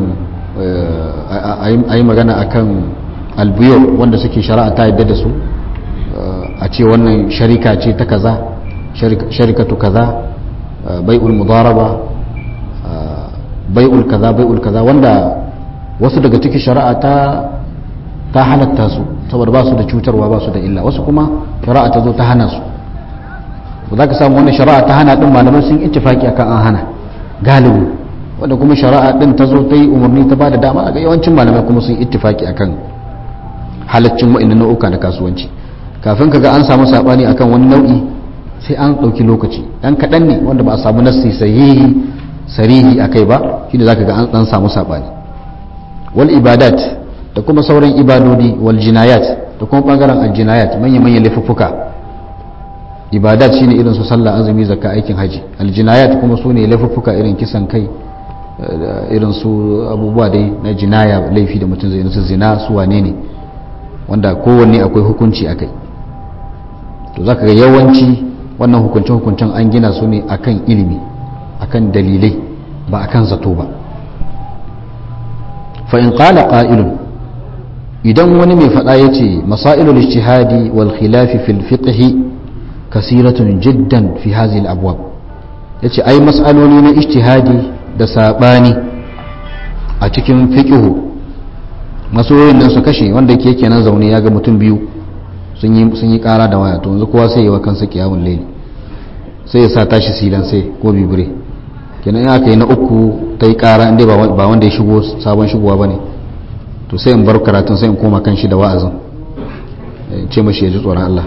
[SPEAKER 1] a yi magana akan albiyo wanda suke shari'a ta yadda da su a ce wannan sharika ce ta kaza sharikatu kaza bai'ul mudaraba bai'ul kaza bai'ul kaza wanda wasu daga cikin shari'a ta ta halatta su saboda ba su da cutarwa ba su da illa wasu kuma shari'a ta zo ta hana su ba za ka samu wannan shari'a ta hana din malamai sun ittifaki akan an hana galibi wanda kuma shari'a din ta zo ta yi umarni ta bada dama ga yawancin malamai kuma sun ittifaki akan halaccin wa'annan nau'uka na kasuwanci kafin ka ga an samu sabani akan wani nau'i sai an ɗauki lokaci ɗan kaɗan ne wanda ba a samu nassi sahihi sarihi akai ba shine zaka ga an dan samu sabani wal ibadat da kuma sauran ibadodi wal jinayat da kuma bangaren aljinayat manya-manyan laifuffuka ibadat shine irin su sallah azumi zakka aikin haji aljinayat kuma su ne laifuffuka irin kisan kai irin su abubuwa dai na jinaya laifi da mutum zai su zina su wane ne wanda kowanne akwai hukunci a kai to zaka ga yawanci wannan hukuncin hukuncin an gina su ne akan ilimi akan dalilai ba akan zato ba fa in qala qa'ilun idan wani mai faɗa ya ce masailul ijtihadi wal khilafi fil fiqh kasiratun jiddan fi hadhihi al abwab yace ai mas'aloli na ijtihadi da sabani a cikin fiqh masoyin nan su kashe wanda ke kenan zaune ya ga mutum biyu sun yi sun yi kara da waya to yanzu kowa sai ya wa kansa kiyamul layli sai ya sa tashi silan sai ko bibire kenan in aka yi na uku ta yi kara inda ba wanda ya shigo sabon shigowa ba ne to sai in bar karatun sai in koma kan shi da wa'azin ce mashi ya ji tsoron Allah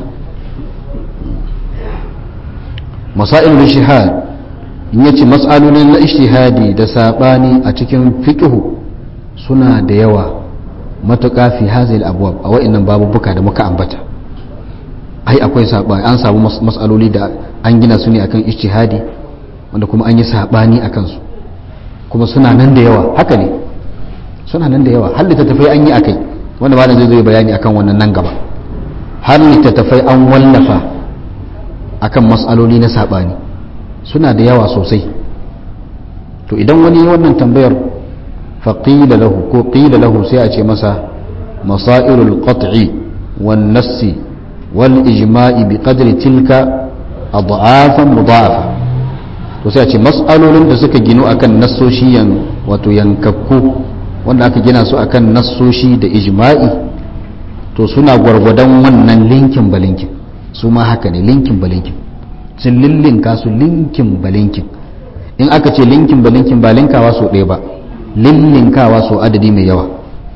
[SPEAKER 1] masail ishihad in yace mas'alolin na ishtihadi da sabani a cikin fiqhu suna da yawa matuƙa fi hazil abwab a wa'annan babubuka da muka ambata ai akwai sabani an samu mas'aloli da an gina su ne akan ishtihadi wanda kuma an yi sabani akan su kuma suna nan da yawa haka ne suna nan da yawa har littattafai an yi a kai wanda malam zai zo bayani akan wannan nan gaba har littattafai an wallafa akan matsaloli na saɓani suna da yawa sosai to idan wani wannan tambayar faƙila lahu ko ƙila lahu sai a ce masa masairul qat'i wan nassi wal ijma'i bi qadri tilka adhafan mudha'afa to sai a ce mas'alolin da suka ginu akan nassoshi yan wato yankakku wanda aka gina su akan nassoshi da ijma'i to suna gwargwadon wannan linkin balinkin su ma haka ne linkin balinkin sun lillinka su linkin balinkin in aka ce linkin balinkin ba linkawa so ɗaya ba lillinkawa so adadi mai yawa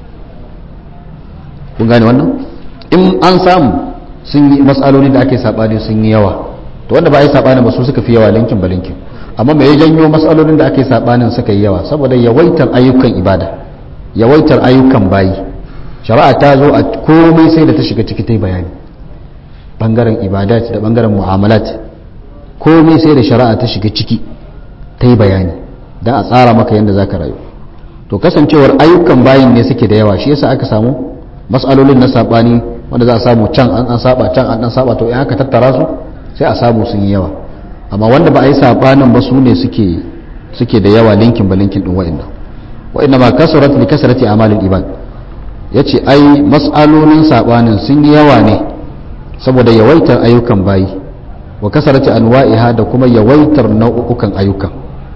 [SPEAKER 1] kun gane wannan in an samu sun yi matsaloli da ake saɓani sun yi yawa to wanda ba a yi saɓani ba su suka fi yawa linkin balinkin amma me ya janyo matsalolin da ake saɓanin suka yi yawa saboda yawaitar ayyukan ibada yawaitar ayyukan bayi shari'a ta zo a komai sai da ta shiga ciki ta yi bayani bangaren ibadat da bangaren mu'amalat komai sai da shari'a ta shiga ciki ta yi bayani don a tsara maka yadda za ka rayu to kasancewar ayyukan bayin ne suke da yawa shi yasa aka samu matsalolin na saɓani wanda za a samu can an an saba can an an saba to in aka tattara su sai a samu sun yi yawa amma wanda ba a yi saɓanin ba su ne suke suke da yawa linkin ba linkin din wa'annan wa'inda ma kasurat li kasrati amalil ibad yace ai mas'alolin sabanin sun yi yawa ne saboda yawaitar ayyukan bayi wa kasrati anwa'iha da kuma yawaitar nau'ukan ayyukan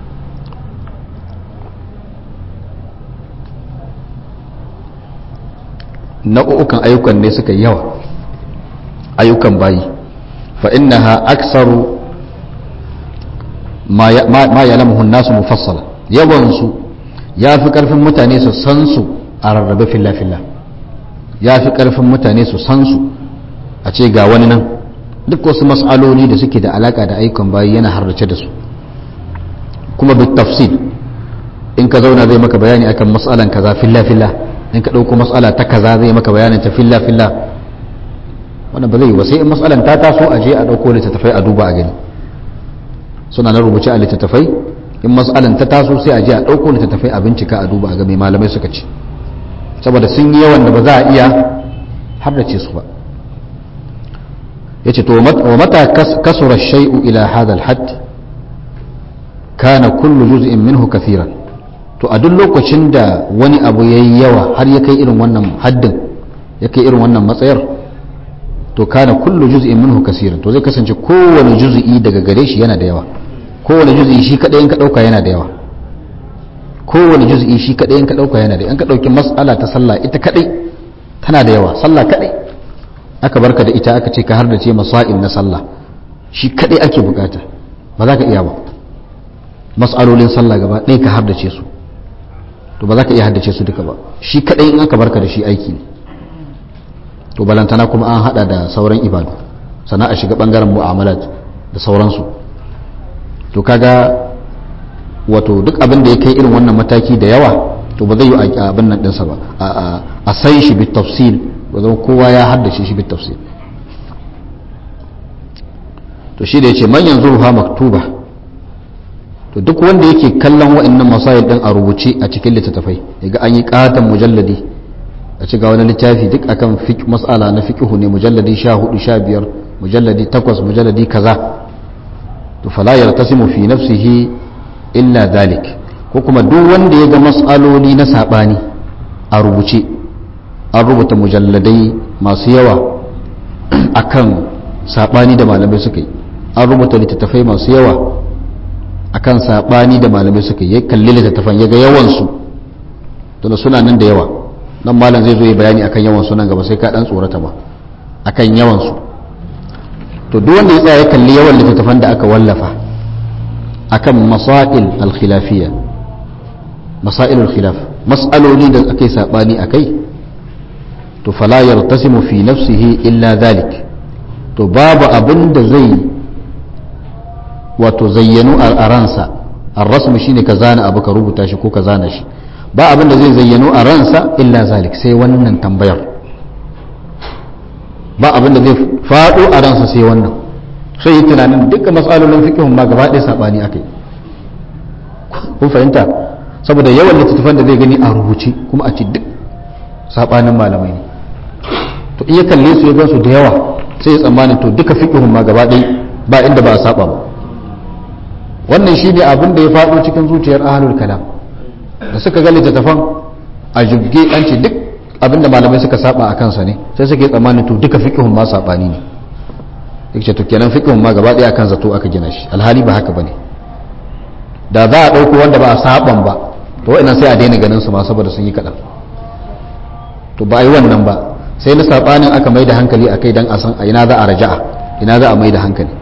[SPEAKER 1] nau'ukan ayyukan ne suka yi yawa ayyukan bayi fa innaha aksaru ma ya'lamuhu an-nasu mufassala yawan su ya fi ƙarfin mutane su san su a rarrabe filla-filla ya fi ƙarfin mutane su san su a ce ga wani nan duk wasu matsaloli da suke da alaƙa da ayyukan bayi yana harrace da su kuma bi tafsil in ka zauna zai maka bayani akan matsalan kaza filla-filla in ka ɗauko matsala ta kaza zai maka bayanin ta filla-filla wannan ba zai yi ba sai in matsalan ta taso a je a ɗauko littattafai a duba a gani suna na rubuce a littattafai in matsalan ta taso sai a je a ɗauko littattafai a bincika a duba a ga mai malamai suka ce saboda sun yi yawan da ba za a iya haddace su ba yace to wa mata kasura shay'u ila hadha al-hadd kana kullu juz'in minhu kathiran to a duk lokacin da wani abu yayi yawa har ya kai irin wannan haddin ya kai irin wannan matsayar to kana kullu juz'in minhu kaseeran to zai kasance kowane juz'i daga gare shi yana da yawa kowane juz'i shi kadai in ka dauka yana da yawa kowane juz'i shi kadai in ka dauka yana da in ka dauki mas'ala ta sallah ita kadai tana da yawa sallah kadai aka barka da ita aka ce ka har da ce masail na sallah shi kadai ake bukata ba za ka iya ba mas'alolin sallah gaba ɗaya ka har da ce su to ba za ka iya haddace su duka ba shi kadai in aka barka da shi aiki ne to balantana kuma an hada da sauran ibadu sana a shiga bangaren mu'amalat da sauransu to kaga wato duk abin da ya kai irin wannan mataki da yawa to ba zai yi abin nan dinsa ba a sai shi bi tafsil ba zama kowa ya haddace shi bi tafsil to shi da ya ce man yanzu ruha maktuba to duk wanda yake kallon wa'annan masayil din a rubuce a cikin littattafai yaga an yi katon mujalladi a ci ga wani littafi duk akan fiqh mas'ala na fiqhu ne mujalladi 14 15 mujalladi 8 mujalladi kaza to fala yartasimu fi nafsihi illa dhalik ko kuma duk wanda ya ga mas'aloli na sabani a rubuce an rubuta mujalladai masu yawa akan sabani da malamai suka yi an rubuta littattafai masu yawa akan sabani da malamai suka yi ya kalli littattafan ya ga yawansu tunda suna nan da yawa nan malam zai zo yi bayani akan yawan su nan gaba sai ka dan tsorata ba akan yawan su to duk wanda ya tsaya ya kalli yawan littattafan da aka wallafa akan masail al-khilafiyya masail al-khilaf mas'aloli da akai sabani akai to fala yartasimu fi nafsihi illa dhalik to babu abin da zai wato zayyanu a ransa ar-rasmu shine ka zana abu ka rubuta shi ko ka zana shi ba abin da zai zayyano a ransa illa zalik sai wannan tambayar ba abin da zai faɗo a ransa sai wannan sai yi tunanin dukkan matsalolin fikihun ma gaba ɗaya saɓani aka yi kun fahimta saboda yawan littattafan da zai gani a rubuce kuma a ci duk saɓanin malamai ne to iya kalle su ya gansu da yawa sai ya tsammanin to duka fikihun ma gaba ɗaya ba inda ba a saɓa ba wannan shi ne abin da ya faɗo cikin zuciyar ahalul kalam da suka ga littattafan a jibge an ce duk abinda malamai suka saba a kansa ne sai suke tsammanin to duka fiqhun ma sabani ne duk ce to kenan fiqhun ma gaba daya akan zato aka gina shi alhali ba haka bane da za a dauko wanda ba a saban ba to wa'annan sai a daina ganin su ma saboda sun yi kadan to ba a yi wannan ba sai na sabanin aka mai da hankali akai dan a san a ina za a raja'a ina za a mai da hankali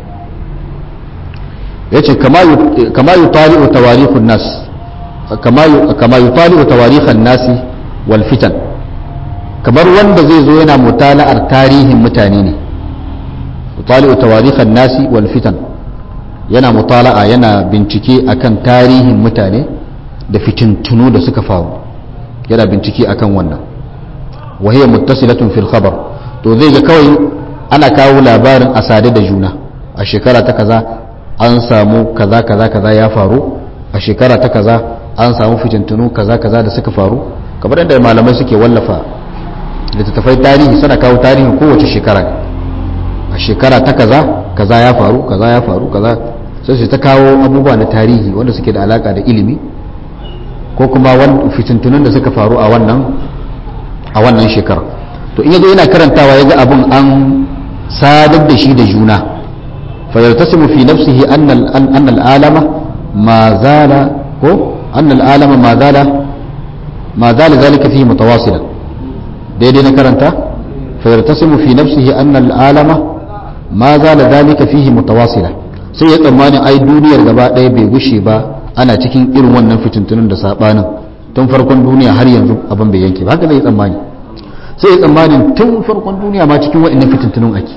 [SPEAKER 1] yace kama kama yutali'u tawarikhun nas kama yutali'u tawarikhan nasi wal fitan kamar wanda zai zo yana mutala'ar tarihin mutane ne yutali'u tawarikhan nasi wal fitan yana mutala'a yana bincike akan tarihin mutane da fitintunu da suka faru yana bincike akan wannan wa hiya muttasilatun fil khabar to zai ga kawai ana kawo labarin asade da juna a shekara ta kaza an samu kaza kaza kaza ya faru a shekara ta kaza an samu fitintunu kaza kaza da suka faru kamar yadda malamai suke wallafa littattafai tarihi suna kawo tarihin kowace shekara ne a shekara ta kaza kaza ya faru kaza ya faru kaza sai su ta kawo abubuwa na tarihi wanda suke da alaka da ilimi ko kuma fitintunun da suka faru a wannan a wannan shekara to in yazo yana karantawa yaga abun an sadar da shi da juna fa yartasimu fi nafsihi anna anna al-alama ma zala ko anna al-alama ma zala ma zala zalika fihi mutawasilan daidai na karanta fa yartasimu fi nafsihi anna al-alama ma zala zalika fihi mutawasilan sai ya tsammanin ai duniyar gaba ɗaya bai gushe ba ana cikin irin wannan fitintunin da sabanin tun farkon duniya har yanzu abin bai yanke ba haka zai tsammani sai ya tsammanin tun farkon duniya ma cikin wa'annan fitintunun ake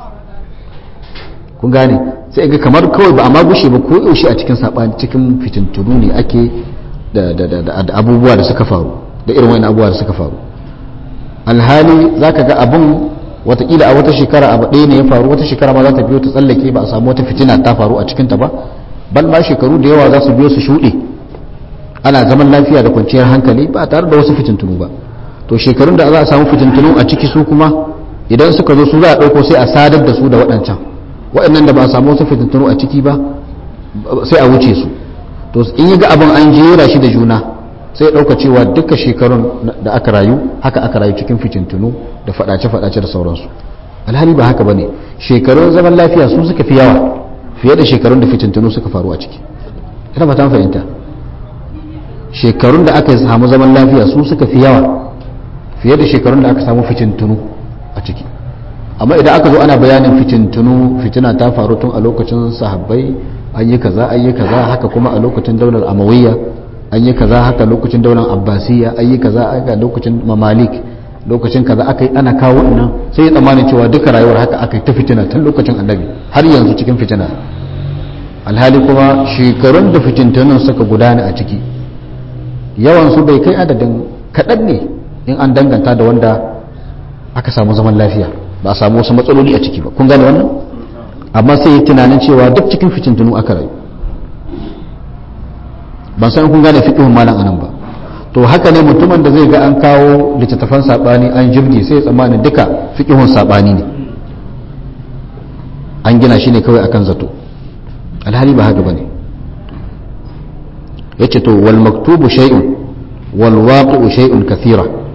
[SPEAKER 1] kun gane sai ga kamar kawai ba a ma gushe ba ko yaushe a cikin sabani cikin fitintunu ne ake da da abubuwa da suka faru da irin wa'annan abubuwa da suka faru alhali zaka ga abun watakila a wata shekara abu ɗaya ne ya faru wata shekara ma za ta biyo ta tsallake ba a samu wata fitina ta faru a cikinta ba bal ma shekaru da yawa za su biyo su shuɗe ana zaman lafiya da kwanciyar hankali ba tare da wasu fitintunu ba to shekarun da za a samu fitintunu a ciki su kuma idan suka zo su za a ɗauko sai a sadar da su da waɗancan waɗannan da ba a samu wasu fitintunu a ciki ba sai a wuce su to in yi ga abin an jera shi da juna sai ɗauka cewa duka shekarun da aka rayu haka aka rayu cikin fitintunu da faɗace-faɗace da sauransu alhali ba haka ba ne shekarun zaman lafiya su suka fi yawa fiye da shekarun da fitintunu suka faru a ciki ina fata fahimta shekarun da aka samu zaman lafiya su suka fi yawa fiye da shekarun da aka samu fitintunu a ciki amma idan aka zo ana bayanin fitintunu fitina ta faru tun a lokacin sahabbai an yi kaza an yi kaza haka kuma a lokacin daular amawiyya an yi kaza haka lokacin daular abbasiyya an yi kaza haka lokacin mamalik lokacin kaza aka yi ana kawo wannan sai ya tsammanin cewa duka rayuwar haka aka yi ta fitina tun lokacin annabi har yanzu cikin fitina alhali kuma shekarun da fitintunan suka gudana a ciki yawan su bai kai adadin kaɗan ne in an danganta da wanda aka samu zaman lafiya ba a samu wasu matsaloli a ciki ba kun gane wannan amma sai yi tunanin cewa duk cikin fitintunu aka rayu ban san kun gane fiqhun malam anan ba to haka ne mutumin da zai ga an kawo littattafan sabani an jirgi sai tsammanin duka fiqhun sabani ne an gina shi ne kawai akan zato alhali ba haka bane yace to wal maktubu shay'un wal waqi'u shay'un kathira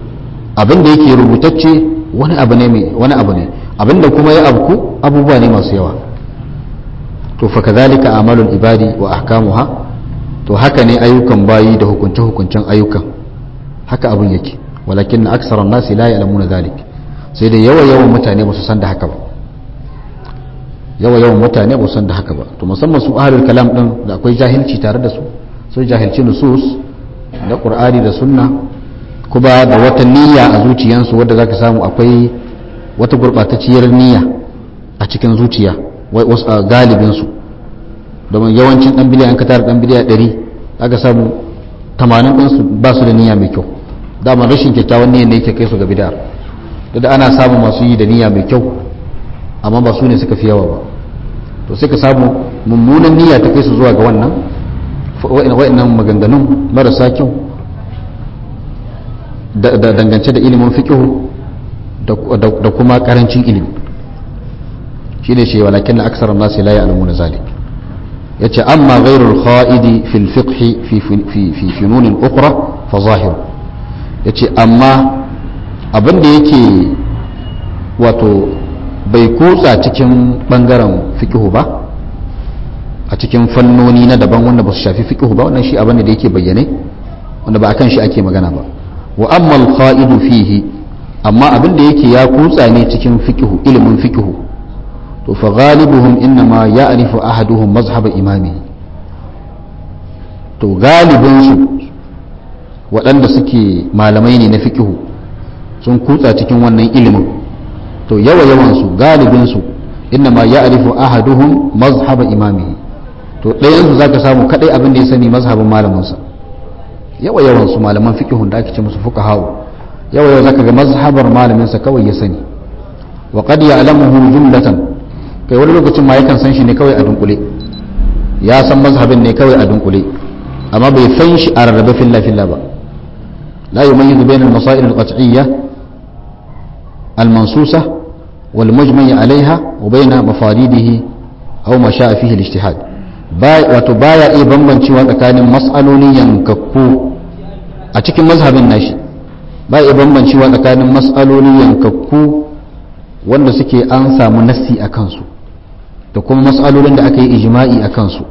[SPEAKER 1] abin da yake rubutacce wani abu ne mai wani abu ne abin da kuma ya abku abubuwa ne masu yawa to fa kadhalika amalul ibadi wa ahkamuha to haka ne ayyukan bayi da hukunce hukuncen ayyukan haka abin yake walakin aksara nasi la ya'lamuna dhalik sai da yawa yawan mutane ba su san da haka ba yawa yawan mutane ba su san da haka ba to musamman su ahlul kalam din da akwai jahilci tare da su sun jahilci nusus da qur'ani da sunna kuma da wata niyya a zuciyansu wadda zaka samu akwai wata gurbatacciyar niyya a cikin zuciya wasu galibin su domin yawancin dan biliyan ka tara dan biliya 100 aka samu 80 din su ba su da niyya mai kyau dama rashin kyakkyawan niyyar ne yake kai su ga bid'a da ana samu masu yi da niyya mai kyau amma ba su ne suka fi yawa ba to sai ka samu mummunan niyya ta kai su zuwa ga wannan wa'annan maganganun marasa kyau da dangance da ilimin fiqhu da kuma karancin ilimi shine shi walakin na aksar nasi la ya'lamuna zalik yace amma ghairul kha'idi fil fiqh fi fi fi funun ukhra fa zahir yace amma abin da yake wato bai kutsa cikin bangaren fiqhu ba a cikin fannoni na daban wanda ba su shafi fiqhu ba wannan shi abin da yake bayyane wanda ba akan shi ake magana ba wa amma al-qa'idu fihi amma abin da yake ya kutsa ne cikin fiqhu ilimin fiqhu to fa ghalibuhum inma ya'rifu ahaduhum mazhab imami to galibin su waɗanda suke malamai ne na fiqhu sun kutsa cikin wannan ilimin to yawa yawan su galibin su inma ya'rifu ahaduhum mazhab imami to ɗayan su zaka samu kadai abin da ya sani mazhabin malamin sa yawa yawan su malaman fiqhun da ake ce musu fuqaha yawa yawa zaka ga mazhabar malamin sa kawai ya sani wa qad ya'lamuhu jumlatan kai wani lokacin ma yakan san shi ne kawai a dunkule ya san mazhabin ne kawai a dunkule amma bai san shi a rarrabe filla filla ba la yumayyizu bayna al-masail al-qat'iyyah al-mansusa wal mujmay 'alayha wa bayna mafaridihi aw ma sha'a fihi al-ijtihad wato baya iya bambancewa tsakanin mas'alolin yankakku a cikin mazhabin nashi ba iya bambancewa tsakanin mas'alolin yankakku wanda suke an samu nassi a kansu da kuma mas'alolin da aka yi ijma'i a kansu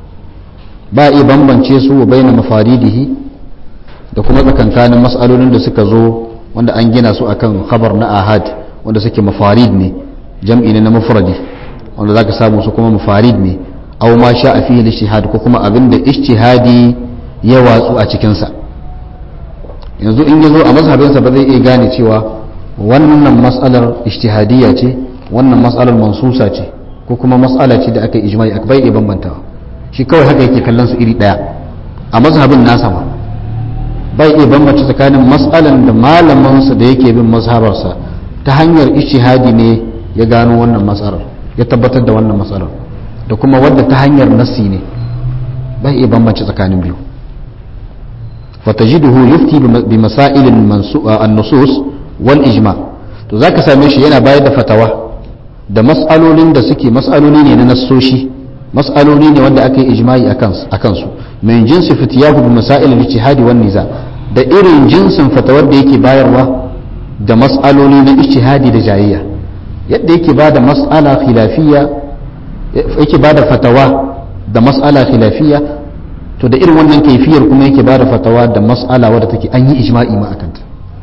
[SPEAKER 1] ba iya bambance su wa baina mafaridihi da kuma tsakankanin mas'alolin da suka zo wanda an gina su akan khabar na ahad wanda suke mafarid ne jam'i ne na mufradi wanda zaka samu su kuma mafarid ne aw ma sha a fihi ijtihad ko kuma abinda ijtihadi ya watsu a cikin sa yanzu in yazo a mazhabinsa ba zai iya gane cewa wannan mas'alar ijtihadiyya ce wannan mas'alar mansusa ce ko kuma mas'ala ce da aka yi ijma'i aka bai iya bambantawa shi kawai haka yake kallon su iri daya a mazhabin nasa ma bai iya bambance tsakanin mas'alan da malamansa da yake bin mazhabarsa ta hanyar ijtihadi ne ya gano wannan mas'alar ya tabbatar da wannan mas'alar da kuma wadda ta hanyar nassi ne bai iya bambance tsakanin biyu fatajiduhu yufti bi masailin an-nusus wal ijma to zaka same shi yana bayar da fatawa da mas'alolin da suke mas'aloli ne na nassoshi mas'aloli ne wanda aka yi ijma'i akan su min jinsi fitiyahu bi masail al-ijtihadi wan niza da irin jinsin fatawar da yake bayarwa da mas'aloli na ijtihadi da jayayya yadda yake ba da mas'ala khilafiyya yake ba da fatawa da mas'ala khilafiyya to da irin wannan kaifiyar kuma yake ba da fatawa da mas'ala wadda take an yi ijma'i ma akanta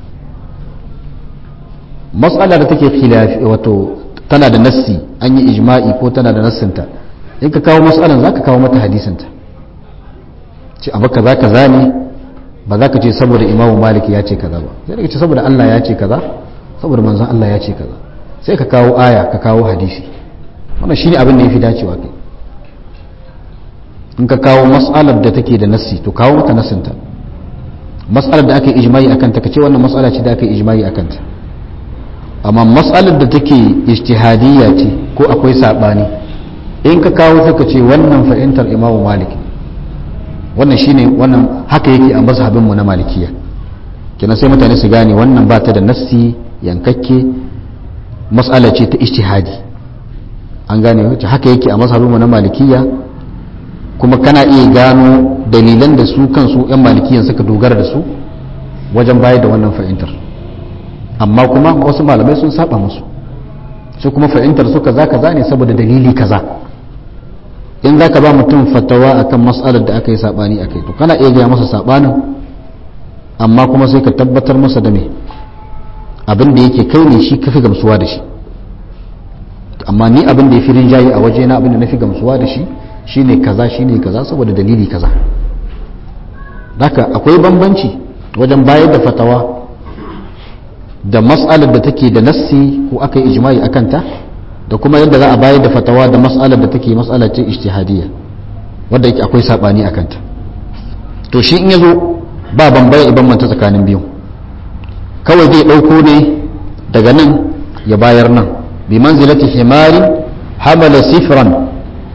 [SPEAKER 1] mas'ala da take khilafi wato tana da nassi an yi ijma'i ko tana da nassinta in ka kawo mas'alan zaka kawo mata hadisinta ce abu kaza kaza ne ba za ka ce saboda imamu maliki ya ce kaza ba sai ka ce saboda Allah ya ce kaza saboda manzon Allah ya ce kaza sai ka kawo aya ka kawo hadisi wannan shine abin da yafi dacewa kai in ka kawo mas'alar da take da nassi to kawo mata nassinta mas'alar da aka yi ijma'i akan ta kace wannan mas'ala ce da aka yi ijma'i akan ta amma mas'alar da take ijtihadiyya ce ko akwai sabani in ka kawo sai ka ce wannan fahimtar imamu malik wannan shine wannan haka yake a mazhabin mu na malikiya kenan sai mutane su gane wannan ba ta da nassi yankakke mas'ala ce ta ijtihadi an gane wacce haka yake a mazhabin mu na malikiya kuma kana iya gano dalilan da su kansu yan malikiyan suka dogara da su wajen bayar da wannan fahimtar amma kuma wasu malamai sun saba musu su kuma fahimtar su kaza kaza ne saboda dalili kaza in za ka ba mutum fatawa akan mas'alar da aka yi sabani a kai to kana iya gaya masa sabanin amma kuma sai ka tabbatar masa da me abin da yake kai ne shi kafi gamsuwa da shi amma ni abin da ya fi rinjaye a waje na abin da na fi gamsuwa da shi shine kaza shine kaza saboda dalili kaza haka akwai bambanci wajen bayar da fatawa da mas'alar da take da nassi ko aka yi ijma'i a kanta da kuma yadda za a bayar da fatawa da mas'alar da take mas'alar ce ijtihadiyya wadda yake akwai sabani a kanta to shi in yazo ba bambaya iban manta tsakanin biyu kawai zai dauko ne daga nan ya bayar nan bi manzilati himari hamala sifran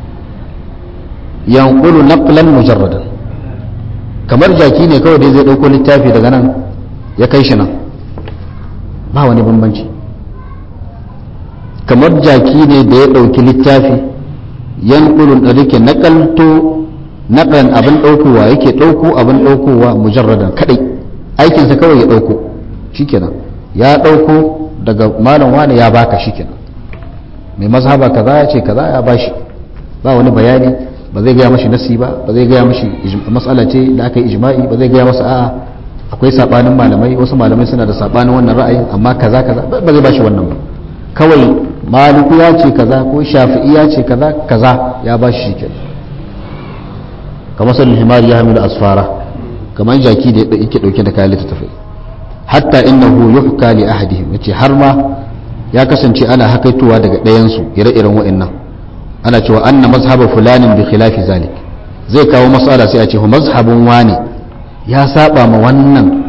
[SPEAKER 1] yanqulu naqlan mujarradan kamar jaki ne kawai dai zai dauko littafi daga nan ya kai shi nan ba wani bambanci kamar jaki ne da ya ɗauki littafi yan ƙulun da rike naƙalto naƙan abin ɗaukowa yake ɗauko abin ɗaukowa mujarradan kaɗai aikinsa kawai ya ɗauko shikenan ya ɗauko daga malam wani ya baka shikenan mai mazhaba kaza ya ce kaza ya bashi ba wani bayani ba zai gaya mashi nasi ba ba zai gaya mashi matsala ce da aka yi ijma'i ba zai gaya masa a'a akwai sabanin malamai wasu malamai suna da sabanin wannan ra'ayin amma kaza kaza ba zai bashi wannan ba kawai maliku ya ce kaza ko shafi'i ya ce kaza kaza ya bashi shi kenan kamar sanin himari ya hamilu asfara kamar jaki da yake dauke da kayan littattafai hatta innahu yuhka li ahadihim yace har ma ya kasance ana hakaitowa daga ɗayan su ire-iren wa'annan ana cewa anna mazhaba fulanin bi khilafi zalik zai kawo mas'ala sai a ce mazhabun wani ya saba ma wannan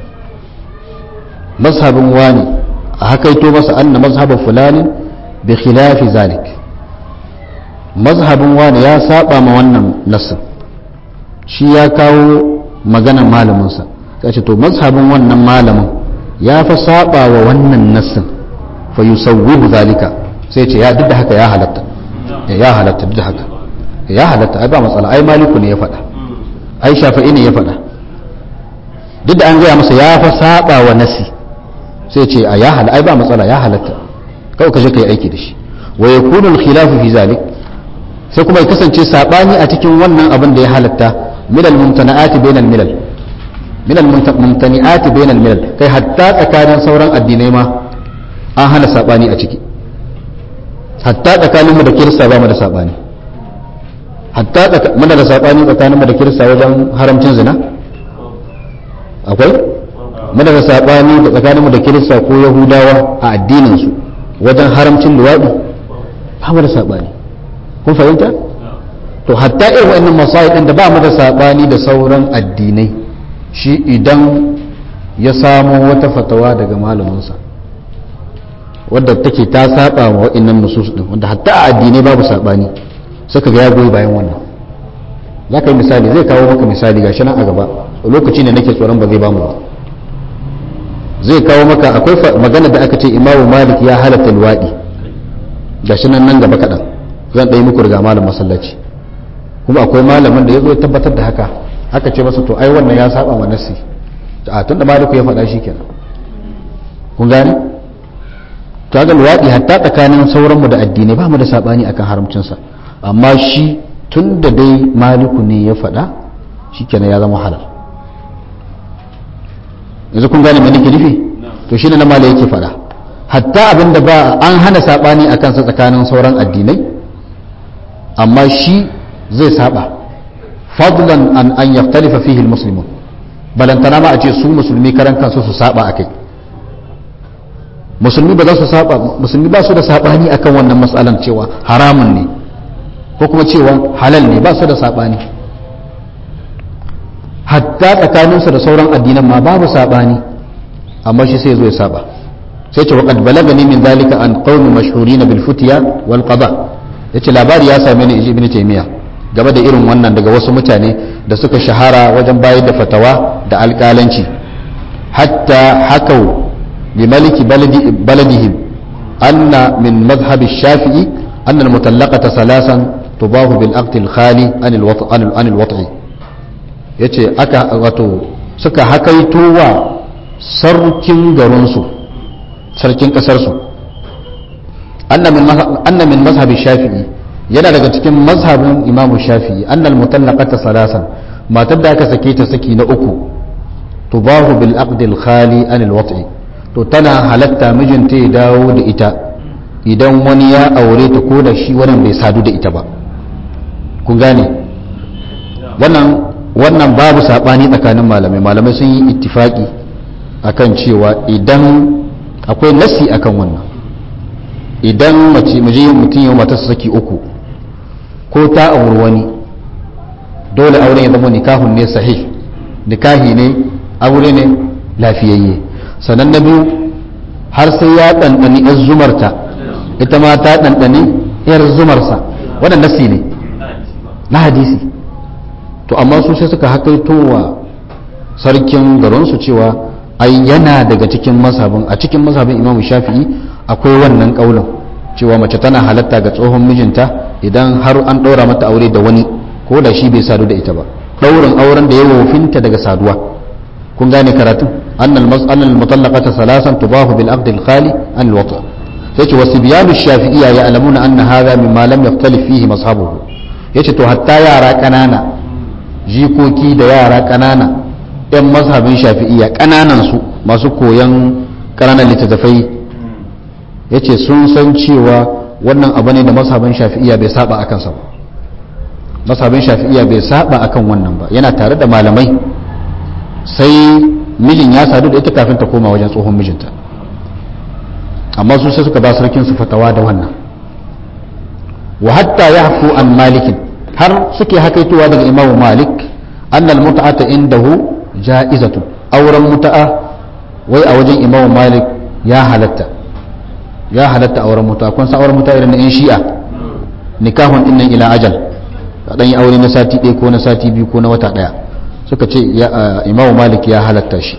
[SPEAKER 1] mazhabin wani a hakaito masa anna mazhabin fulani bi khilafi zalik mazhabin wani ya saba ma wannan nassin shi ya kawo maganan malaminsa ta ce to mazhabin wannan malamin ya fa saba wa wannan nassin fa yusawwihu zalika sai ce ya duk da haka ya halatta ya halatta duk da haka ya halatta ai ba matsala ai maliku ne ya faɗa ai shafi'i ne ya faɗa duk da an gaya masa ya fa saba wa nasi sai ce a ya hal ai ba matsala ya halatta kawai ka je ka yi aiki da shi wa yakunu al-khilafu fi zalik sai kuma ya kasance sabani a cikin wannan abin da ya halatta min al-mumtana'ati bain al-milal min al-mumtani'ati bain al-milal kai hatta tsakanin sauran addinai ma an hana sabani a ciki hatta tsakanin mu da kirista ba mu da sabani hatta muna da sabani tsakanin mu da kirista wajen haramcin zina akwai muna da saɓani da tsakaninmu da kirista ko yahudawa a addininsu wajen haramcin luwaɗi ba mu da saɓani kun fahimta to hatta irin wa'annan masayi ɗin da ba mu da saɓani da sauran addinai shi idan ya samo wata fatawa daga malaminsa wadda take ta saba wa wa'annan nusus ɗin wanda hatta a addinai babu saɓani suka ga ya goyi bayan wannan za ka yi misali zai kawo maka misali gashi nan a gaba lokaci ne nake tsoron ba zai bamu ba zai kawo maka akwai magana da aka ce imamu malik ya halatta luwaɗi gashi nan nan gaba kaɗan zan ɗaya muku riga malam masallaci kuma akwai malamin da ya zo ya tabbatar da haka aka ce masa to ai wannan ya saba wa nasi a tun da maliku ya faɗa shi kenan kun gane to ga luwaɗi hatta tsakanin sauranmu da addinai ba mu da saɓani akan haramcinsa amma shi tun da dai maliku ne ya faɗa shi kenan ya zama halal yanzu kun gane mai nake nufi to shi ne na mala yake faɗa hatta abin da ba an hana saɓani a kansa tsakanin sauran addinai amma shi zai saba fadlan an an yaftalifa fihi almuslimun balantana ma a ce su musulmi karan kansu su saba akai musulmi ba za su saba musulmi ba su da sabani akan wannan matsalan cewa haramun ne ko kuma cewa halal ne ba su da sabani hatta tsakaninsu da sauran addinan ma babu sabani amma shi sai zo ya saba sai ce waqad balagani min zalika an qaumi mashhurin bil futiya wal qada yace labari ya same ni ibn taymiya game da irin wannan daga wasu mutane da suka shahara wajen bayar da fatawa da alƙalanci hatta hakau li maliki baladi baladihim anna min madhhab ash-shafi'i anna al-mutallaqata salasan tubahu bil aqd al-khali an al-wat'i ya ce aka wato suka hakaito wa sarkin garinsu sarkin kasarsu anna min mazhabin shafi'i yana daga cikin mazhabin imamu shafi'i annal mutallaqata salasan matar da aka sake ta saki na uku tubahu bil aqdil khali anil wat'i to tana halatta mijinta ya dawo da ita idan wani ya aure ta ko da shi wannan bai sadu da ita ba kun gane wannan wannan babu sabani tsakanin malamai malamai sun yi ittifaki akan cewa idan akwai nasi akan wannan idan mace muje mutum ya mata saki uku ko ta auri wani dole auren ya zama nikahun ne sahih nikahi ne aure ne lafiyayye sannan na biyu har sai ya ɗanɗani yar zumarta ita ma ta ɗanɗani yar zumarsa wannan nasi ne na hadisi to amma su sai suka hakaito wa sarkin garinsu cewa ai yana daga cikin masabin a cikin masabin imamu shafi'i akwai wannan kaulin cewa mace tana halatta ga tsohon mijinta idan har an ɗaura mata aure da wani ko da shi bai sadu da ita ba ɗaurin auren da ya wofinta daga saduwa kun gane karatun annal mas'alal mutallaqata salasan tubahu bil aqd al khali an al wata sai ce wasu biyanu shafi'iyya ya alamuna anna hadha mimma lam yaftalif fihi mashabuhu yace to hatta yara kanana jikoki da yara kanana yan mazhabin shafi'iyya kananan su masu koyan kananan littattafai yace sun san cewa wannan abu ne da mazhabin shafi'iyya bai saba akan sa ba mazhabin shafi'iyya bai saba akan wannan ba yana tare da malamai sai mijin ya sadu da ita kafin ta koma wajen tsohon mijinta amma su sai suka ba sarkin su fatawa da wannan wa hatta yahfu an malikin har suke hakaitowa daga imamu malik annal mut'ata indahu ja'izatu auren muta'a wai a wajen imamu malik ya halatta ya halatta auren muta'a kun san auren muta'a irin na yan shi'a nikahun dinnan ila ajal dan yi aure na sati ɗaya ko na sati biyu ko na wata ɗaya suka ce imamu malik ya halatta shi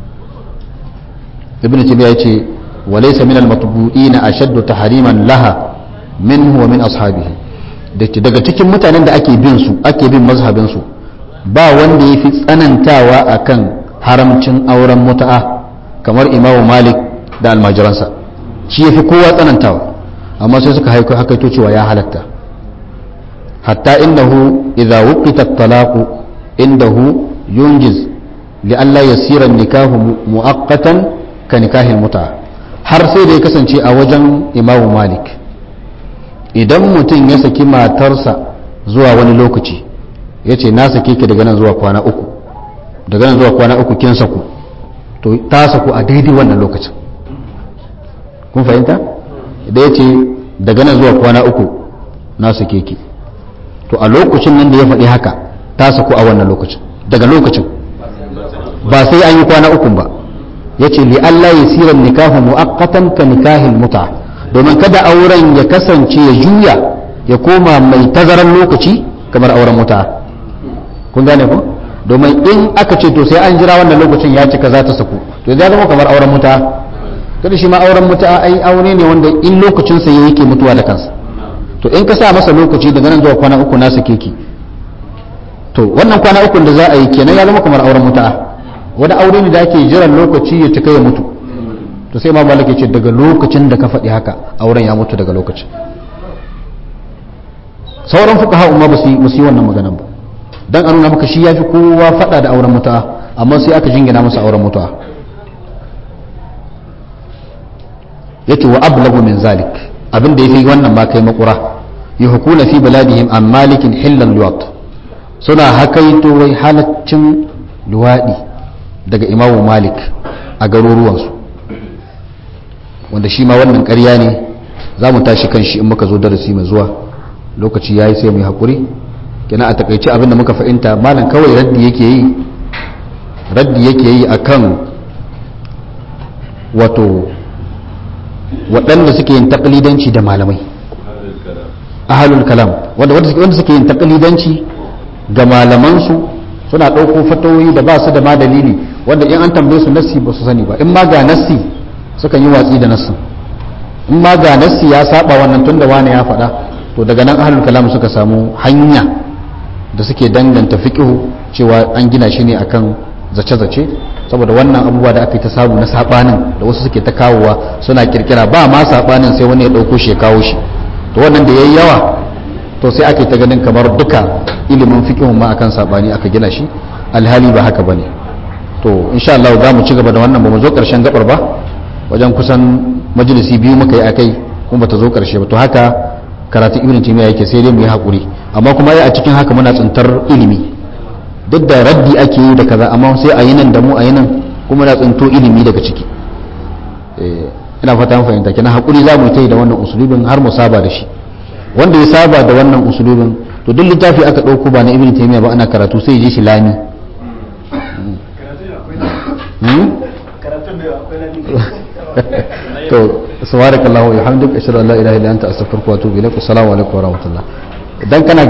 [SPEAKER 1] ibn tabiya ya ce walaysa min al-matbu'ina ashaddu tahriman laha minhu wa min ashabihi daga cikin mutanen da ake bin su ake bin mazhabin su ba wanda yafi tsanantawa akan haramcin auren muta'a kamar imamu malik da almajiransa shi yafi kowa tsanantawa amma sai suka haiko hakaito cewa ya halatta hatta innahu idza wuqita at-talaqu indahu yunjiz li'alla yasira nikahu mu'aqqatan ka nikahil muta har sai da ya kasance a wajen imamu malik idan mutum ya saki matarsa zuwa wani lokaci ya ce na sake ki daga nan zuwa kwana uku daga nan zuwa kwana uku kin saku to ta saku a daidai wannan lokacin kun fahimta da ya ce daga nan zuwa kwana uku na sake ki to a lokacin nan da ya faɗi haka ta saku a wannan lokacin daga lokacin ba sai an yi kwana ukun ba ya ce li Allah ya siran nikahu mu'aqqatan ka nikahin muta domin kada auren ya kasance ya juya ya koma mai tazaran lokaci kamar auren muta kun gane ko domin in aka ce to sai an jira wannan lokacin ya cika za ta saku to ya zama kamar auren muta kada shi ma auren muta ai aure ne wanda in lokacin sa yake mutuwa da kansa to in ka sa masa lokaci daga nan zuwa kwana uku na sake ki to wannan kwana uku da za a yi kenan ya zama kamar auren muta wani aure ne da ake jiran lokaci ya cika ya mutu to sai ma malaka ce daga lokacin da ka faɗi haka auren ya mutu daga lokacin sauran fuka ha'u ma ba su yi wannan maganan ba dan a nuna maka shi ya fi kowa faɗa da auren mutuwa amma sai aka jingina masa auren mutuwa yace wa ablagu min zalik abin da yafi wannan ma kai makura yuhkuna fi baladihim an malikin hillan luwat suna hakaito wai halaccin luwadi daga imamu malik a garuruwansu wanda shi ma wannan ƙarya ne za mu tashi kan shi in muka zo darasi mai zuwa lokaci ya yi sai mai haƙuri kina a takaice abinda muka fahimta malam kawai raddi yake yi raddi yake yi akan wato waɗanda suke yin taklidanci da malamai ahalul kalam wanda wanda suke yin taklidanci ga malamansu suna ɗauko fatoyi da ba su da ma dalili wanda in an tambaye su nassi ba su sani ba in ma ga nassi suka yi watsi da nassin in ma ga nassi ya saba wannan tunda wani ya faɗa to daga nan ahlul kalam suka samu hanya da suke danganta fiqhu cewa an gina shi ne akan zace-zace saboda wannan abubuwa da aka yi ta samu na sabanin da wasu suke ta kawowa suna kirkira ba ma sabanin sai wani ya dauko shi ya kawo shi to wannan da yayi yawa to sai aka yi ta ganin kamar duka ilimin fiqhun ma akan sabani aka gina shi alhali ba haka bane to insha Allah za mu ci gaba da wannan ba mu zo karshen gabar ba wajen kusan majalisi biyu muka yi akai kuma bata zo karshe ba to haka karatun ibn taymiya yake sai dai mu yi hakuri amma kuma a cikin haka muna tsintar ilimi duk da raddi ake yi da kaza amma sai a yi nan da mu a yi nan kuma na tsinto ilimi daga ciki ina fata an fahimta kenan hakuri za mu yi ta yi da wannan usulubin har mu saba da shi wanda ya saba da wannan usulubin to duk littafi aka ɗauko ba na ibn taymiya ba ana karatu sai ya je shi lami to subhanakallahu wa bihamdika ashhadu an la ilaha illa anta astaghfiruka wa atubu ilaik assalamu alaikum wa rahmatullah idan kana